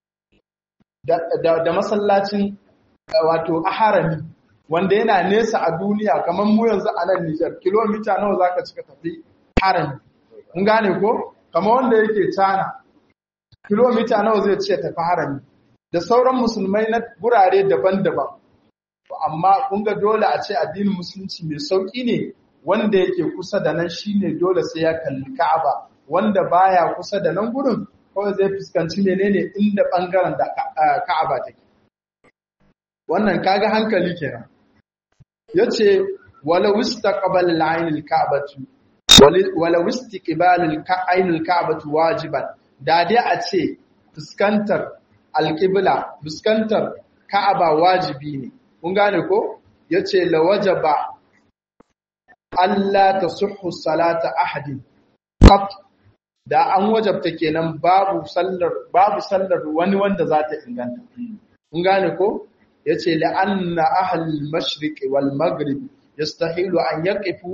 da, da, masallacin wato harami wanda yana nesa a duniya kamar mu yanzu a nan Niger kilomita nawa zaka cika tafi harami kun gane ko kamar wanda yake China kilomita nawa zai ce tafi harami da sauran musulmai na gurare daban-daban amma kun ga dole a ce addinin musulunci mai sauki ne wanda yake kusa da nan shine dole sai ya kalli Ka'aba wanda baya kusa da nan gurin kawai zai fuskanci menene inda bangaren da Ka'aba take wannan kaga hankali kenan yace wala wistaqbal al-ayn al-ka'batu wala wistiqbal al-ayn al-ka'batu wajiban da dai a ce fuskantar alƙibla fuskantar ka'aba wajibi ne kun gane ko yace la wajaba Allah tasihhu salata ahadin qat da an wajabta kenan babu sallar babu sallar wani wanda za ta inganta kun gane ko yace la anna ahlul mashriq wal maghrib yastahilu an yaqifu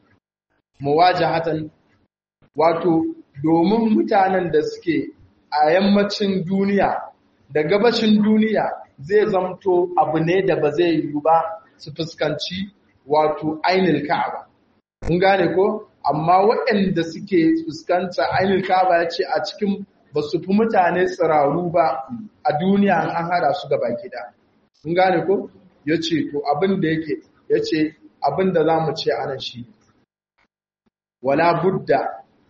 muwajahatan wato domin mutanen da suke a yammacin duniya da gabashin duniya zai zamto abu ne da ba zai yi ba su fuskanci wato ainihin ka'aba. Kun gane ko? Amma waɗanda suke fuskanta ainihin ka'aba ya ce a cikin ba su fi mutane tsiraru ba a duniya an hada su gaba gida. Kun gane ko? Ya ce, to abin da yake, ya ce abin da za mu ce anan shi. Wala budda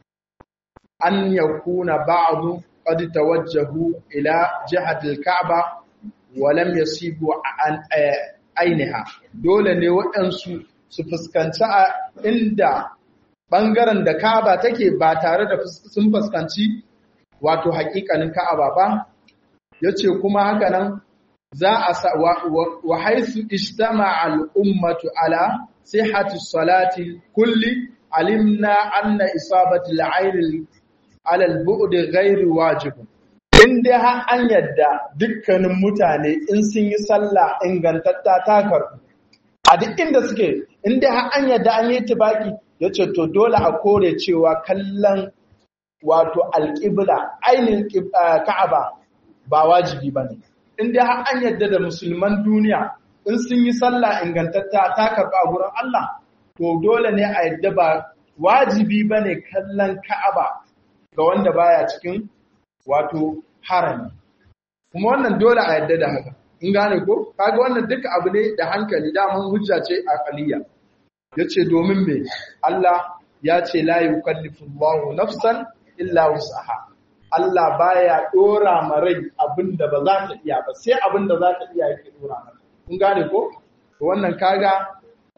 an yakuna ba'adu قد توجهوا إلى جهة الكعبة ولم يصيبوا عن ainiha dole ne waɗansu su fuskanci a inda ɓangaren da ka'aba take ba tare da sun fuskanci wato haƙiƙanin ka'aba ba ya ce kuma haka nan za a sa wa haisu ijtama al'ummatu ala sihhati salati kulli alimna anna isabati al'ayn alal bu'di ghairi wajibin in dai har an yadda dukkanin mutane in sun yi sallah ingantatta ta karbu a duk inda suke in dai har an yadda an yi tibaki yace to dole a kore cewa kallon wato alƙibla ainihin ka'aba ba wajibi bane in dai har an yadda da musulman duniya in sun yi sallah ingantatta ta karbu a gurin Allah to dole ne a yadda ba wajibi bane kallon ka'aba ga wanda baya cikin wato harami kuma wannan dole a yadda da haka in gane ko kaga wannan duka abu ne da hankali daman hujja ce aqaliya yace domin me Allah ya ce la yukallifu Allahu nafsan illa wus'aha Allah baya dora ma rai abinda ba za ta iya ba sai abinda za ta iya yake dora mata kun gane ko to wannan kaga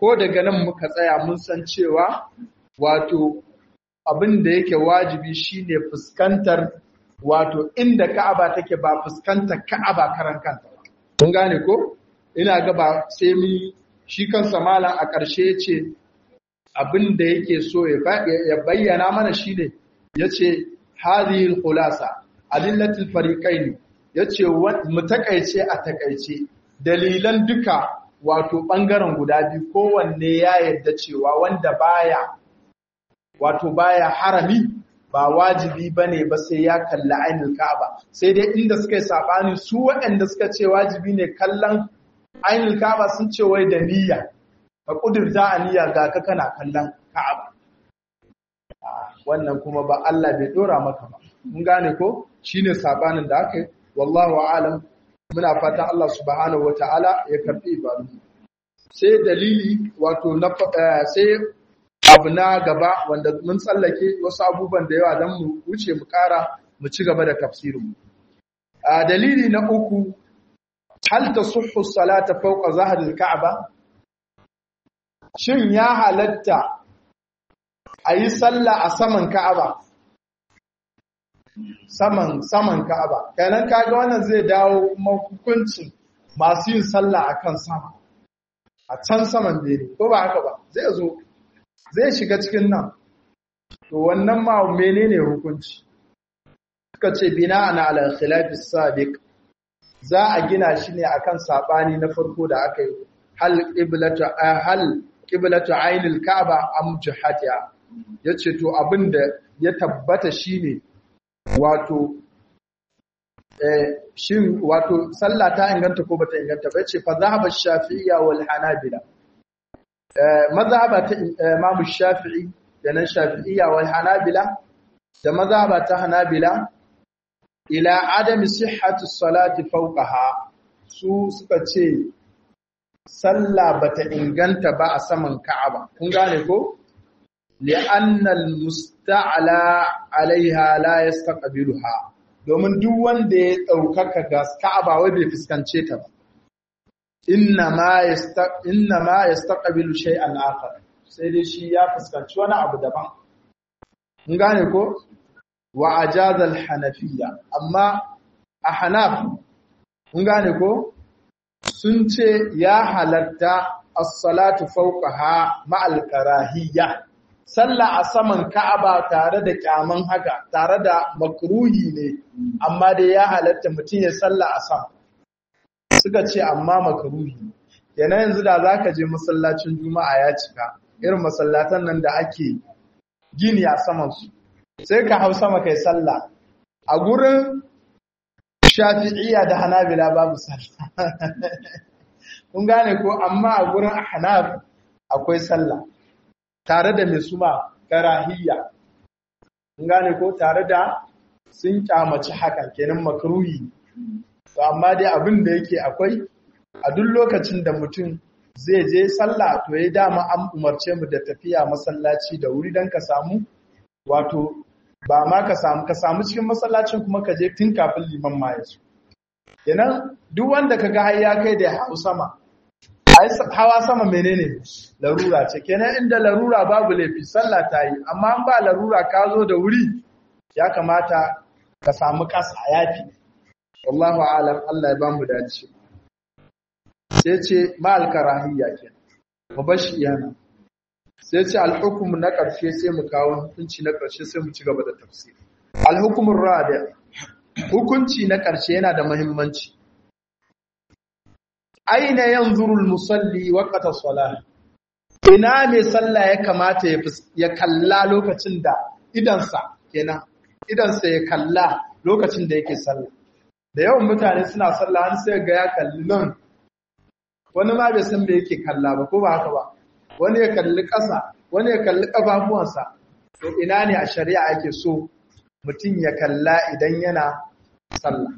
ko daga nan muka tsaya mun san cewa wato abin da yake wajibi shine fuskantar wato inda Ka'aba take ba fuskantar Ka'aba karan kanta ba. Kun gane ko? Ina ga ba sai mu shi kansa malam a ƙarshe yace abin da yake so ya bayyana mana shine yace hadhihi al-khulasa adillatul fariqain yace mu takaice a takaice dalilan duka wato bangaren guda biyu kowanne ya yarda cewa wanda baya wato baya harami ba wajibi bane ba sai ya kalli ainul ka'aba sai dai inda suka yi sabani su waɗanda suka ce wajibi ne kallon ainul ka'aba sun ce wai da niyya ka kudurta a niyya ga ka kana kallon ka'aba wannan kuma ba Allah bai dora maka ba mun gane ko shine sabanin da aka yi wallahu a'lam muna fatan Allah subhanahu wataala ya karbi ibadu sai dalili wato na sai abu na gaba wanda mun tsallake wasu abubuwan da yawa don mu wuce mu kara mu ci gaba da tafsirin a dalili na uku hal tasuffu salata fawqa zahril ka'aba shin ya halatta ayi sallah a saman ka'aba saman saman ka'aba kenan kaga wannan zai dawo kuma hukuncin masu yin sallah akan sama a can saman bene ko ba haka ba zai zo zai shiga cikin nan to wannan ma menene hukunci suka ce bina ana ala khilafi sabiq za a gina shi ne akan sabani na farko da aka yi hal qiblatu hal qiblatu ainil ka'ba am jihatiha yace to abinda ya tabbata shine wato eh shin wato sallah ta inganta ko bata inganta ba yace fa zahaba shafi'iyya wal hanabila mazhaba ta Imam Shafi'i da nan Shafi'iyya wal Hanabila da mazhaba ta Hanabila ila adami sihhati salati fawqaha su suka ce sallah bata inganta ba a saman Ka'aba kun gane ko li'anna al-musta'la 'alayha la yastaqbiluha domin duk wanda ya daukaka ga Ka'aba wai bai fuskance ta ba inna ma yastaqbilu shay'an akhar sai dai shi ya fuskanci wani abu daban mun gane ko wa ajaza al-hanafiyya amma a hanaf mun gane ko sun ce ya halatta as-salatu fawqaha ma'al karahiyya sallah a saman ka'aba tare da kyaman haka tare da makruhi ne amma dai ya halatta mutum ya sallah a sama suka ce amma makaruhi yana yanzu da za ka je masallacin juma'a ya cika irin masallatan nan da ake gini a samansu sai ka hau sama kai sallah a gurin shafi'iyya da hanabila babu sallah kun gane ko amma a gurin hanaf akwai sallah tare da mai suma karahiyya kun gane ko tare da sun kyamaci hakan kenan makaruhi to amma dai abin da yake akwai a duk lokacin da mutum zai je sallah to ya dama an umarce mu da tafiya masallaci da wuri don ka samu wato ba ma ka samu ka samu cikin masallacin kuma ka je tun kafin liman ma ya kenan duk wanda ka ga har ya kai da hau sama hawa sama menene larura ce kenan inda larura babu laifi sallah ta yi amma an ba larura ka zo da wuri ya kamata ka samu ƙasa yafi wallahu alam Allah ya ba mu dace sai ce ma'al karahiyya ke mu bashi iyana sai ce al-hukm na ƙarshe sai mu kawo hukunci na ƙarshe sai mu ci gaba da tafsiri al-hukmur rabi hukunci na ƙarshe yana da muhimmanci aina yanzuru al-musalli waqta salah ina ne sallah ya kamata ya kalla lokacin da idansa kenan idansa ya kalla lokacin da yake sallah da yawan mutane suna sallah an sai ga ya kalli nan wani ma bai san me yake kalla ba ko ba haka ba wani ya kalli ƙasa wani ya kalli ƙafafuwansa to ina ne a shari'a ake so mutum ya kalla idan yana sallah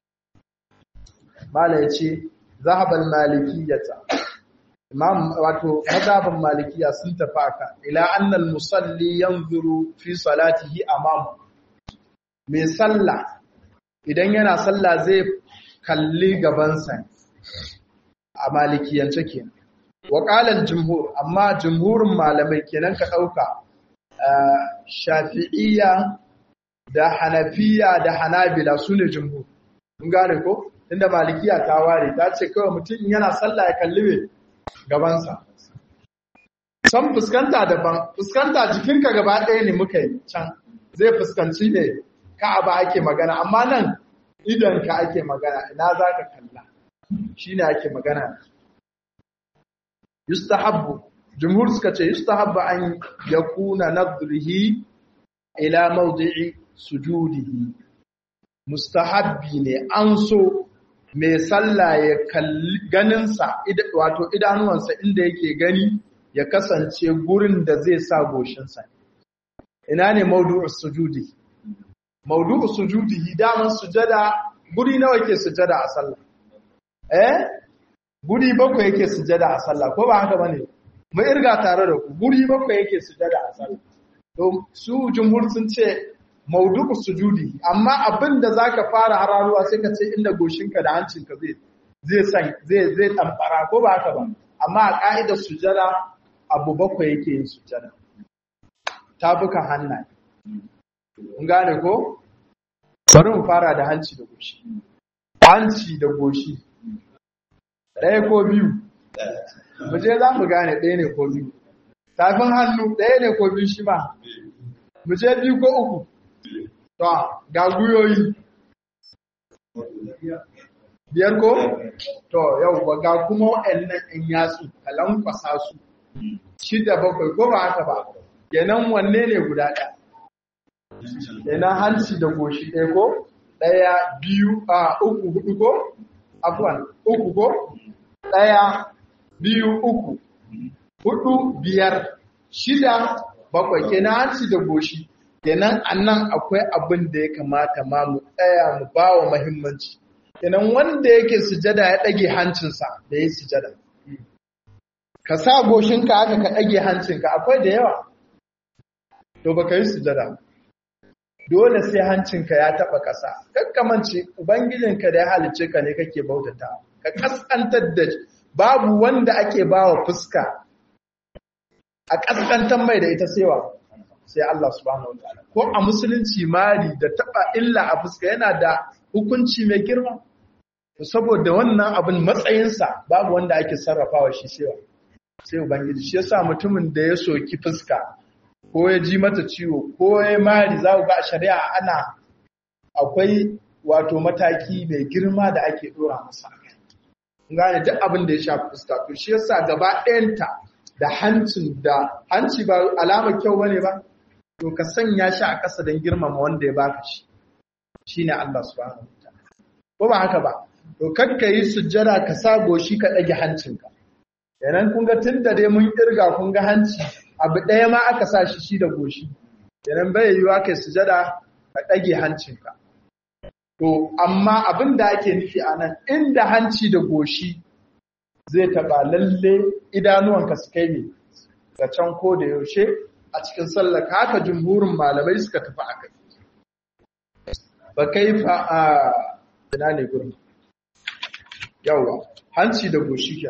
mala ya ce zahabal malikiyata imam wato mazhaban malikiya sun tafi aka ila annal musalli yanzuru fi salatihi amamu mai sallah idan yana sallah zai kalli gabansa a malikiyance ke wa qala jumhur amma jumhurin malamai kenan ka dauka shafi'iyya da hanafiya da hanabila sune jumhur mun gane ko inda malikiya ta ware ta ce kawai mutum yana sallah ya kalli me gabansa san fuskanta daban fuskanta jikinka gaba ɗaya ne muka yi can zai fuskanci ne ka'aba ake magana amma nan idanka ake magana ina za ka kalla shi ne ake magana yustahabbu jumhur suka ce yustahabbu an yakuna nadrihi ila mawdi'i sujudihi mustahabbi ne an so mai sallah ya kalli ganinsa wato idanuwansa inda yake gani ya kasance gurin da zai sa goshinsa ina ne maudu'us sujudi maudu'us sujudi daman sujada guri nawa yake sujada a sallah eh guri bakwai yake sujada a sallah ko ba haka bane mu irga tare da ku guri bakwai yake sujada a sallah to su jumhur sun ce maudu'u sujudi amma abin da zaka fara hararuwa sai ka ce inda goshinka da hancinka zai zai san zai zai tambara ko ba haka ba amma a ka'idar sujada abu bakwai yake yin sujada tabukan hannaye mun gane ko bari mu fara da hanci da goshi hanci da goshi ɗaya ko biyu mu je za mu gane ɗaya ne ko biyu tafin hannu ɗaya ne ko biyu shi ma mu je biyu ko uku to ga guyoyi biyar ko to yau ga kuma waɗannan ɗan yatsu kalan kwasa su shida bakwai ko ba haka ba kenan wanne ne guda ɗaya kenan hanci da goshi ɗaya ko ɗaya biyu a uku hudu ko afwan uku ko ɗaya biyu uku hudu biyar shida bakwai kenan hanci da goshi kenan annan akwai abin da ya kamata ma mu tsaya mu ba wa mahimmanci kenan wanda yake sujada ya ɗage hancinsa da ya sujada ka sa goshinka haka ka ɗage hancinka akwai da yawa to baka yi sujada dole sai hancinka ya taɓa ƙasa kakkamance ubangijinka da ya halice ka ne kake bautata ka kaskantar da babu wanda ake bawa fuska a kaskantar mai da ita sewa sai Allah subhanahu wataala ko a musulunci mari da taba illa a fuska yana da hukunci mai girma saboda wannan abin matsayinsa babu wanda ake sarrafawa shi sewa sai ubangiji shi yasa mutumin da ya soki fuska ko ya ji mata ciwo ko ya mari za ku ga a shari'a ana akwai wato mataki mai girma da ake dora masa gane duk abin da ya shafi fuska to shi yasa gaba ɗayanta da hancin da hanci ba alama kyau bane ba to ka sanya shi a ƙasa don girmama wanda ya baka shi shine Allah subhanahu wataala ko ba haka ba to kakka yi sujjada ka sa goshi ka ɗage hancinka yanan kun ga tun da dai mun kirga kun ga hanci abu ɗaya ma aka sa shi shi da goshi yanan bai yiwuwa kai sujjada ka ɗage hancinka To, amma abin da ake nufi a nan, inda hanci da goshi zai taɓa lalle idanuwanka su kai ne ga can ko da yaushe a cikin sallaka haka jumhurin malamai suka tafi a kai. Ba kai fa a ina ne gurin. Yawwa, hanci da goshi ke.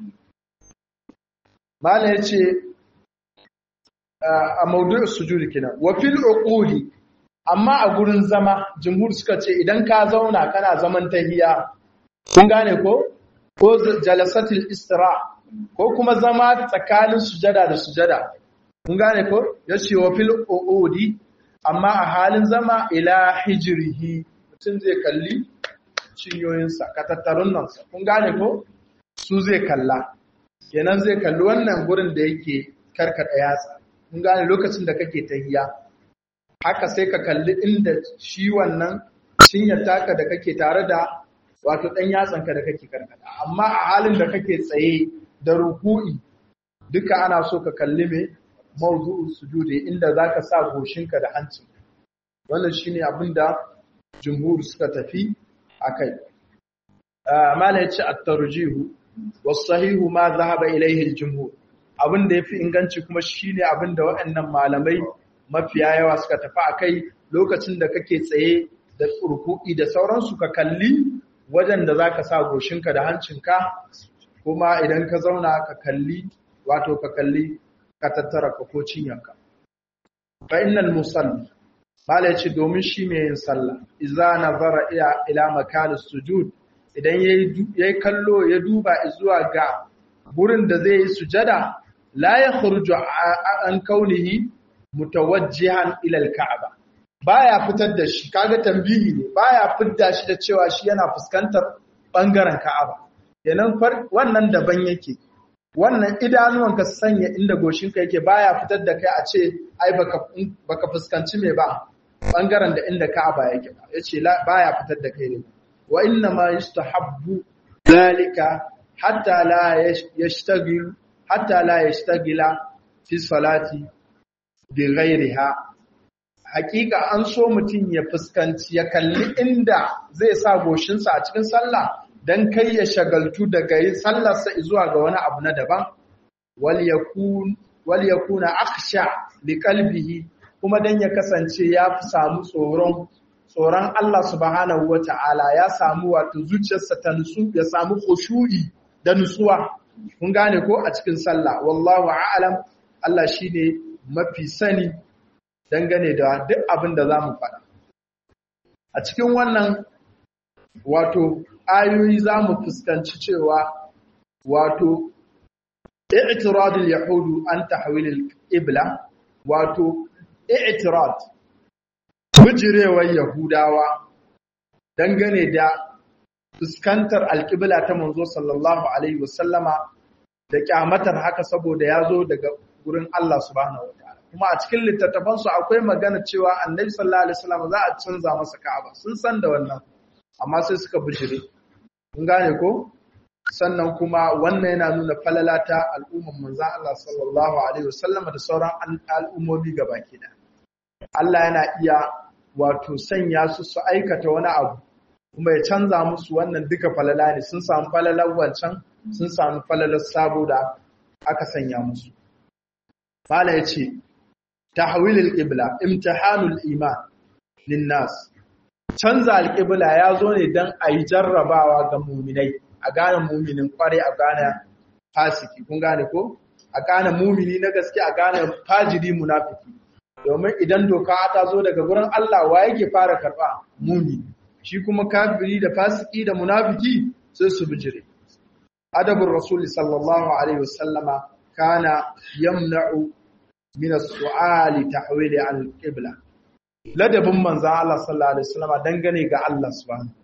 Mala ya ce, a maudu'ar sujudi kenan, wa fil uquli amma a gurin zama jumhur suka ce idan ka zauna kana zaman tahiya kun gane ko ko jalasatul istira ko kuma zama tsakanin sujada da sujada kun gane ko yace wa fil uudi amma a halin zama ila hijrihi mutum zai kalli cinyoyinsa katattarun nan kun gane ko su zai kalla kenan zai kalli wannan gurin da yake karkada yatsa kun gane lokacin da kake tahiya haka sai ka kalli inda shi wannan cinyar taka da kake tare da wato ɗan yatsanka da kake karkata amma a halin da kake tsaye da ruku'i duka ana so ka kalli mai mawdu'u sujudi inda zaka sa goshinka da hancin wannan shine abin da jumhur suka tafi akai mala yace at-tarjihu was-sahihu ma dhahaba ilayhi al-jumhur abin da yafi inganci kuma shine abin da waɗannan malamai mafiya yawa suka tafi a kai lokacin da kake tsaye da ruku'i da sauransu ka kalli wajen da za ka sa goshinka da hancinka kuma idan ka zauna ka kalli wato ka kalli ka tattara ka ko cinyanka fa innal musalli mala yace domin shi mai yin sallah idza nazara ila ila makan sujud idan yayi kallo ya duba zuwa ga gurin da zai yi sujada la yakhruju an kaunihi mutawajjihan ila al-ka'ba baya fitar da shi kaga tambihi ne baya fitar shi da cewa shi yana fuskantar bangaren ka'aba kenan wannan daban yake wannan idanuwan ka sanya inda goshinka yake baya fitar da kai a ce ai baka baka fuskanci me ba bangaren da inda Ka'aba yake ba yace baya fitar da kai ne wa inna ma yustahabbu zalika hatta la yashtagil hatta la yashtagila fi salati bi ghairiha hakika an so mutum ya fuskanci ya kalli inda zai sa goshinsa a cikin sallah dan kai ya shagaltu daga yin sallarsa zuwa ga wani abu na daban wal yakun wal yakuna akhsha li qalbihi kuma dan ya kasance ya fi samu tsoron tsoron Allah subhanahu wata'ala ya samu wato zuciyarsa ta nutsu ya samu khushu'i da nutsuwa kun gane ko a cikin sallah wallahu a'lam Allah shine mafi sani dangane da duk abin da zamu faɗa a cikin wannan wato ayoyi zamu fuskanci cewa wato i'tiradul yahudu an tahwil al-qibla wato i'tirad bijirewar yahudawa dangane da fuskantar alƙibla ta manzo sallallahu alaihi wasallama da kyamatar haka saboda ya zo daga gurin Allah subhanahu wataala kuma a cikin littattafansu akwai magana cewa annabi sallallahu alaihi wasallam za a canza masa ka'aba sun san da wannan amma sai suka bijire kun gane ko sannan kuma wannan yana nuna falala ta al'umman manzon Allah sallallahu alaihi wasallama da sauran al'ummomi gabaki da Allah yana iya wato sanya su su aikata wani abu kuma ya canza musu wannan duka falala ne sun samu falalar wancan sun samu falalar sabo da aka sanya musu fala ya ce tahwilul qibla imtihanul iman linnas canza alqibla ya zo ne dan a yi jarrabawa ga muminai a gane muminin kware a gane fasiki kun gane ko a gane mumini na gaske a gane fajiri munafiki domin idan doka ta zo daga gurin Allah wa yake fara karba mumini shi kuma kafiri da fasiki da munafiki sai su bijire adabur rasul sallallahu alaihi wasallama kana yamna'u min as-su'ali tahwili al-qibla ladabin manzo Allah sallallahu alaihi wasallama dangane ga Allah subhanahu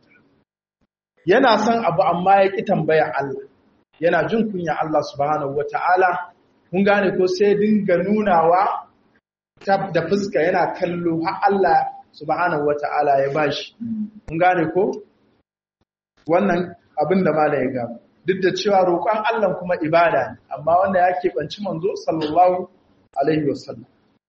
yana son abu amma ya ki tambaya Allah yana jin kunya Allah subhanahu wata'ala kun gane ko sai dinga nunawa da fuska yana kallo har Allah subhanahu wata'ala ya bashi mun gane ko wannan abin da mala ya gaba duk da cewa roƙon Allah kuma ibada ne amma wanda ya keɓanci manzo sallallahu alaihi wasallam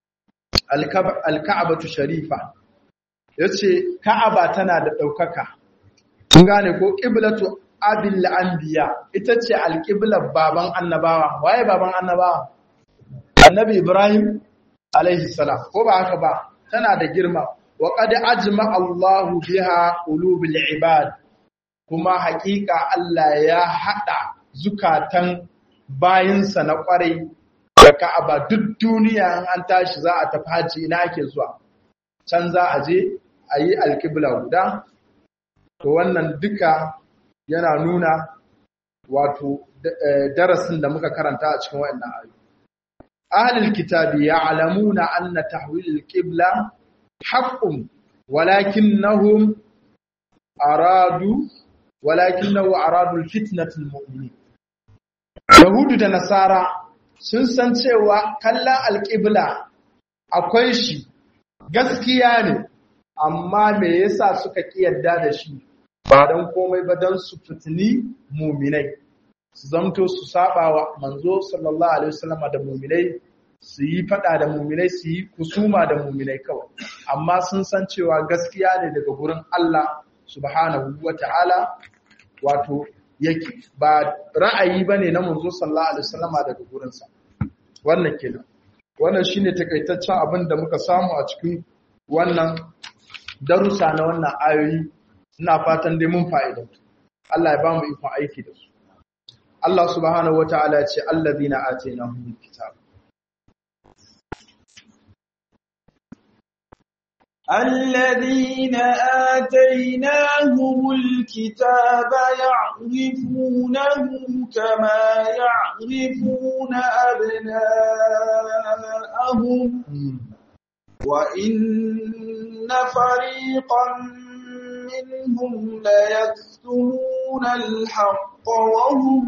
alka'abatu sharifa yace ka'aba tana da ɗaukaka mun gane ko qiblatu abil anbiya ita ce alqiblar baban annabawa waye baban annabawa annabi ibrahim alaihi salam ko ba haka ba tana da girma wa qad ajma Allahu biha qulubil ibad kuma haƙiƙa Allah ya hada zukatan bayinsa na ƙwarai da Ka'aba duk duniya in an tashi za a tafi haji ina ake zuwa can za a je a yi alƙibla guda to wannan duka yana nuna wato darasin da muka karanta a cikin waɗannan ayoyi ahlul kitabi ya'lamuna anna tahwil al-qibla haqqun walakinnahum aradu walakinahu aradu al-fitnat al-mu'minin yahudu da nasara sun san cewa kallon al-qibla akwai shi gaskiya ne amma me yasa suka kiyarda da shi ba don komai ba don su fitini muminai su zamto su saba wa manzo sallallahu alaihi wasallam da muminai su yi fada da muminai su yi kusuma da muminai kawai amma sun san cewa gaskiya ne daga gurin Allah subhanahu wata'ala wato yake ba ra'ayi bane na manzo sallallahu alaihi wasallam daga gurinsa wannan kenan wannan shine takaitaccen abin da muka samu a cikin wannan darussa na wannan ayoyi ina fatan dai mun fa'idantu Allah ya ba mu ikon aiki da su Allah subhanahu wataala ce allazina atainahumul kitab الذين آتيناهم الكتاب يعرفونه كما يعرفون أبناءهم وإن فريقا منهم ليكتمون الحق وهم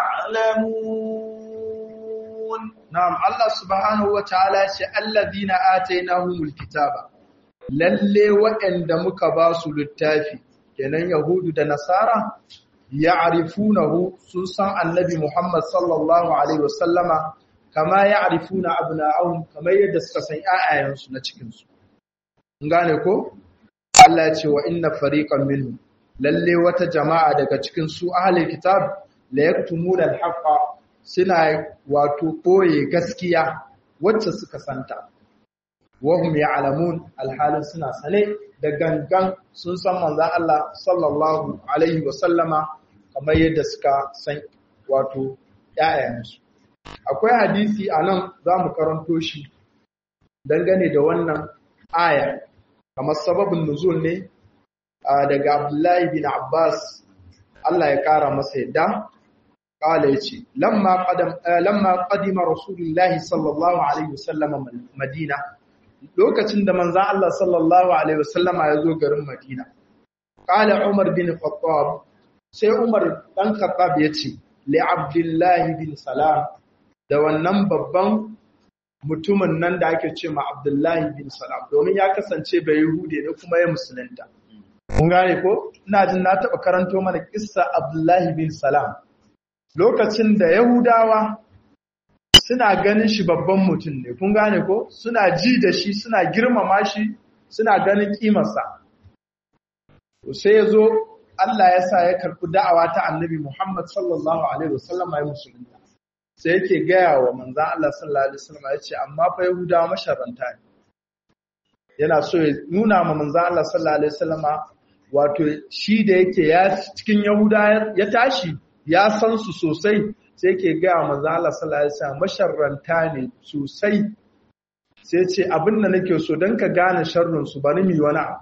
يعلمون نعم الله سبحانه وتعالى الذين آتيناهم الكتاب lalle waɗanda muka ba su littafi kenan yahudu da nasara ya arifunahu sun san annabi muhammad sallallahu alaihi wasallama kama ya arifuna abna'ahum kamar yadda suka san ƴaƴayensu na cikinsu gane ko Allah ya ce wa inna fariqan minhum lalle wata jama'a daga cikin su ahlul kitab la yaktumuna al-haqqa suna wato boye gaskiya wacce suka santa wahum ya'lamun alhalin suna sane da gangan sun san manzon Allah sallallahu alaihi wa sallama kamar yadda suka san wato ƴaƴayensu akwai hadisi anan zamu karanto shi dangane da wannan aya kamar sababin nuzul ne daga Abdullahi bin Abbas Allah ya kara masa yadda kala yace lamma qadam lamma qadima rasulullahi sallallahu alaihi wasallam madina lokacin da manzan Allah sallallahu Alaihi wasallama ya zo garin Madina. Ƙala Umar bin Khattab, sai Umar ɗan Khattab ya ce, Le Abdullahi bin Salam, da wannan babban mutumin nan da ake ce ma Abdullahi bin Salam, domin ya kasance bai Yahude ne kuma ya musulunta. Kun gane ko? Ina jin na taɓa karanto mana kissa Abdullahi bin Salam. Lokacin da Yahudawa suna ganin shi babban mutum ne kun gane ko suna ji da shi suna girmama shi suna ganin kimarsa sai ya zo Allah ya sa ya karɓi da'awa ta annabi Muhammad sallallahu alaihi wasallam ya musulunta sai yake gaya wa manzan Allah sallallahu alaihi wasallam ya ce amma fa Yahudawa masharanta ne yana so ya nuna ma manzan Allah sallallahu alaihi wasallam wato shi da yake ya cikin Yahuda ya tashi ya san su sosai sai ke gaya manzo Allah sallallahu alaihi wasallam masharranta ne sosai sai ce abin da nake so dan ka gane sharrin su bari mi wani abu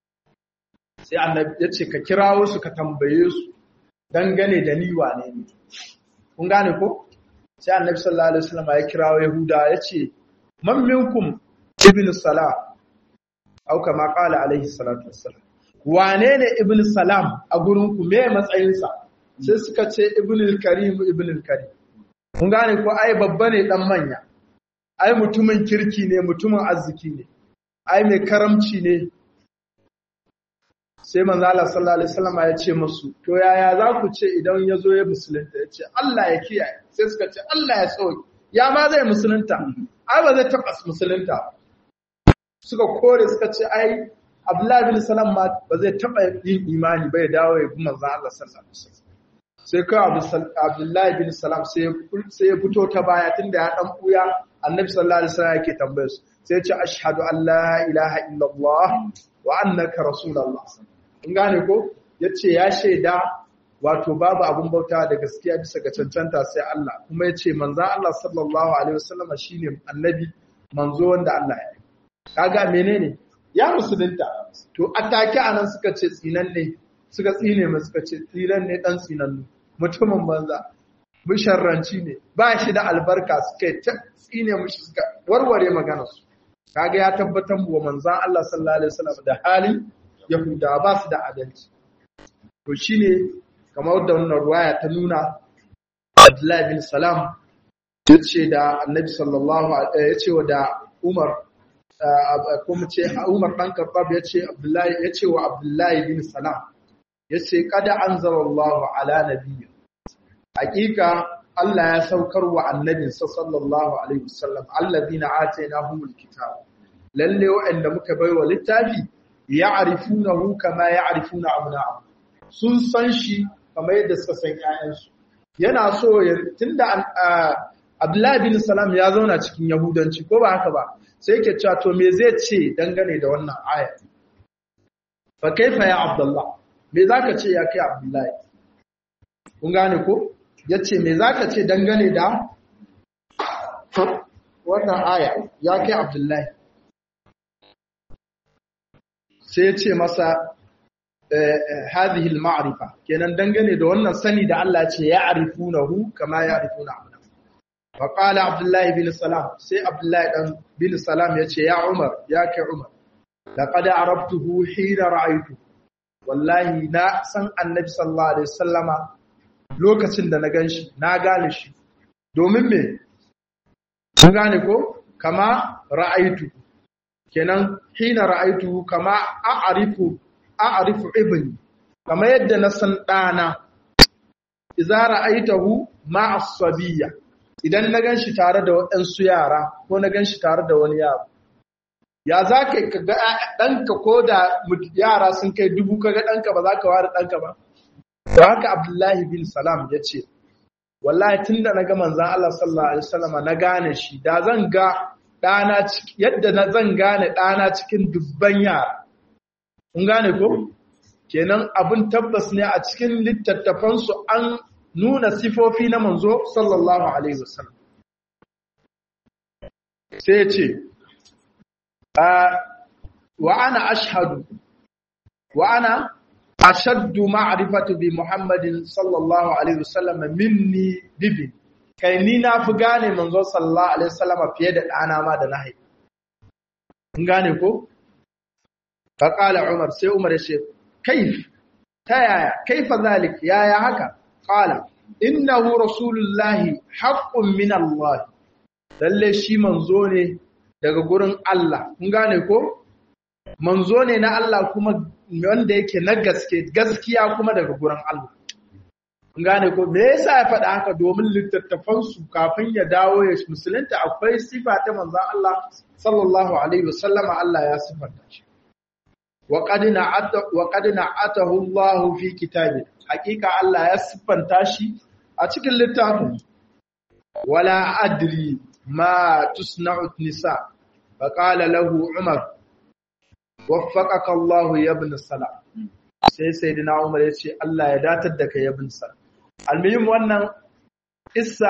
sai annabi ya ce ka kirawo su ka tambaye su dangane da ni wane ne kun gane ko sai annabi sallallahu alaihi wasallam ya kirawo yahuda ya ce man minkum ibn salam au kama qala alaihi salatu wassalam wane ne ibn salam a gurin ku me matsayinsa sai suka ce ibnul karim ibnul karim kun gane ko ai babba ne dan manya ai mutumin kirki ne mutumin arziki ne ai mai karamci ne sai manzo Allah sallallahu alaihi wasallam ya ce musu to yaya za ku ce idan ya zo ya musulunta ya ce Allah ya kiyaye sai suka ce Allah ya sauke ya ma zai musulunta ai ba zai taɓa musulunta suka kore suka ce ai Abdullahi bin Salam ma ba zai taɓa yin imani ba ya dawo ya bi manzo Allah sallallahu alaihi wasallam sai kawai abdullahi bin salam sai ya fito ta baya tun da ya ɗan ɓuya annabi sallallahu alaihi wasallam yake tambayar su sai ce ashhadu an la ilaha illallah wa annaka rasulullah in gane ko yace ya shaida wato babu abun bauta da gaskiya bisa ga cancanta sai Allah kuma yace manzo Allah sallallahu alaihi wasallam shine annabi manzo wanda Allah ya kaga menene ya musulunta to atake anan suka ce tsinan ne suka tsine mai suka ce tsinan ne dan tsinannu mutumin banza bisharranci ne ba shi da albarka suka ta tsine mushi suka warware maganarsu kaga ya tabbatar wa manzan Allah sallallahu alaihi wasallam da halin yahuda ba su da adalci to shine kamar da wannan ruwaya ta nuna Abdullahi bin Salam yace da Annabi sallallahu alaihi yace wa da Umar kuma ce Umar dan Khattab yace Abdullahi yace wa Abdullahi bin Salam yace kada anzalallahu ala nabiyyi hakika Allah ya saukar wa annabinsa sallallahu alaihi wasallam alladhina atainahumul kitab lalle wa'anda muka baiwa littafi ya'rifunahu kama ya'rifuna abna'ahum sun san shi kamar yadda suka san ƴaƴansu yana so ya tunda Abdullahi bin Salam ya zauna cikin Yahudanci ko ba haka ba sai yake cewa to me zai ce dangane da wannan aya fa kaifa ya Abdullah me zaka ce ya kai Abdullahi kun gane ko yace me zaka ce dangane da wannan aya ya kai Abdullahi sai ya ce masa hadhihi al-ma'rifa kenan dangane da wannan sani da Allah ce ya arifunahu kama ya arifuna abna wa qala Abdullahi bin Salam sai Abdullahi dan bin Salam ya ce ya Umar ya kai Umar laqad arabtuhu hina ra'aytu wallahi na san annabi sallallahu alaihi wasallama lokacin da na ganshi na gane shi domin me kun gane ko kama ra'aytu kenan hina ra'aytu kama a'rifu a'rifu ibni kama yadda na san dana idza ra'aytahu ma'a sabiyya idan na ganshi tare da waɗansu yara ko na ganshi tare da wani yaro ya za ka ga ɗanka ko da yara sun kai dubu kaga ɗanka ba za ka ware ɗanka ba to haka abdullahi bin salam ya ce wallahi tun da na ga manzan Allah sallallahu alaihi wasallam na gane shi da zan ga ɗana yadda na zan gane ɗana cikin dubban yara kun gane ko kenan abin tabbas ne a cikin littattafansu an nuna sifofi na manzo sallallahu alaihi wasallam sai ce wa ana ashhadu wa ana ashaddu ma'rifatu bi muhammadin sallallahu alaihi wasallam minni bibi kai ni na fi gane manzo sallallahu alaihi wasallam fiye da ɗana ma da na haifa kun gane ko fa qala umar sai umar ya ce kaif ta yaya kaifa zalik yaya haka qala innahu rasulullahi haqqun min allah lalle shi manzo ne daga gurin Allah kun gane ko manzo ne na Allah kuma wanda yake na gaske gaskiya kuma daga gurin Allah kun gane ko me yasa ya faɗa haka domin littattafan su kafin ya dawo ya musulunta akwai sifa ta manzon Allah sallallahu alaihi wasallama Allah ya sifanta shi wa qad na'ata wa qad na'atahu Allah fi kitabi hakika Allah ya siffanta shi a cikin littafin wala adri ma tusna'u nisa faqala lahu umar waffaqaka Allah ya ibn salam sai sayyidina umar ya ce Allah ya datar da kai ibn salam almuhim wannan issa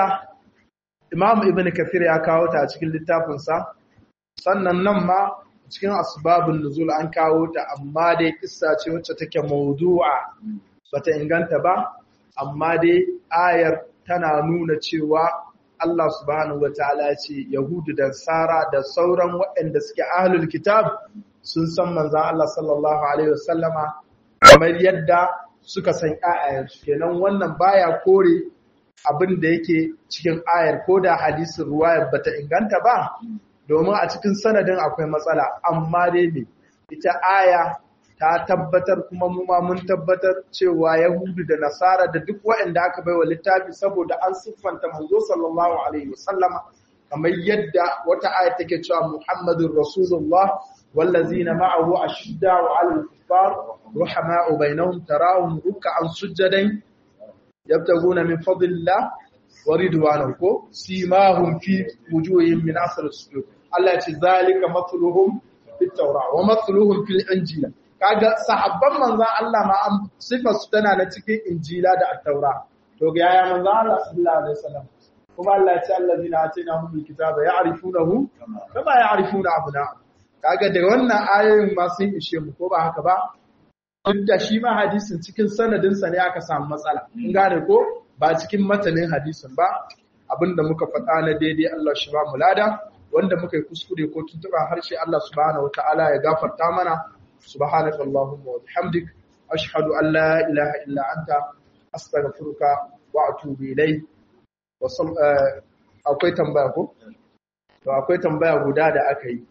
imam ibn kathir ya kawo ta a cikin littafin sa sannan nan ma cikin asbabun nuzul an kawo ta amma dai kissa ce wacce take mawdu'a bata inganta ba amma dai ayar tana nuna cewa Allah subhanahu wataala ce Yahudu da Sara da sauran waɗanda suke ahlul kitab sun san manzon Allah sallallahu alaihi wasallama kamar yadda suka san ayayensu kenan wannan baya kore abin da yake cikin ayar ko da hadisin ruwayar bata inganta ba domin a cikin sanadin akwai matsala amma dai ne ita aya ta tabbatar kuma mu ma mun tabbatar cewa Yahudu da Nasara da duk waɗanda aka baiwa littafi saboda an siffanta manzo sallallahu alaihi wasallama kamar yadda wata aya take cewa Muhammadur Rasulullah wallazina ma'ahu ashidda'u 'alal kuffar ruhama'u bainahum tarahum ruk'an sujadan yabtaguna min fadlillah wa ridwanahu ko simahum fi wujuhihim min asr as-sujud Allah ya ce zalika matluhum fit tawra wa matluhum fil injila kaga sahabban manzan Allah ma an sifar su tana na cikin injila da attaura to ga yaya manzan Allah sallallahu alaihi wasallam kuma Allah ya ce allazina atainahum alkitaba ya'rifunahu kama ya'rifuna abna kaga da wannan ayoyin ma sun ishe mu ko ba haka ba duk da shi ma hadisin cikin sanadin sa ne aka samu matsala in gane ko ba cikin matanin hadisin ba abinda muka faɗa na daidai Allah shi ba mu lada wanda muka yi kuskure ko tuntuɓa harshe Allah subhanahu wataala ya gafarta mana سبحانك اللهم وبحمدك أشهد أن لا إله إلا أنت أستغفرك وأتوب إليك وصل akwai tambaya ko to akwai tambaya guda da aka yi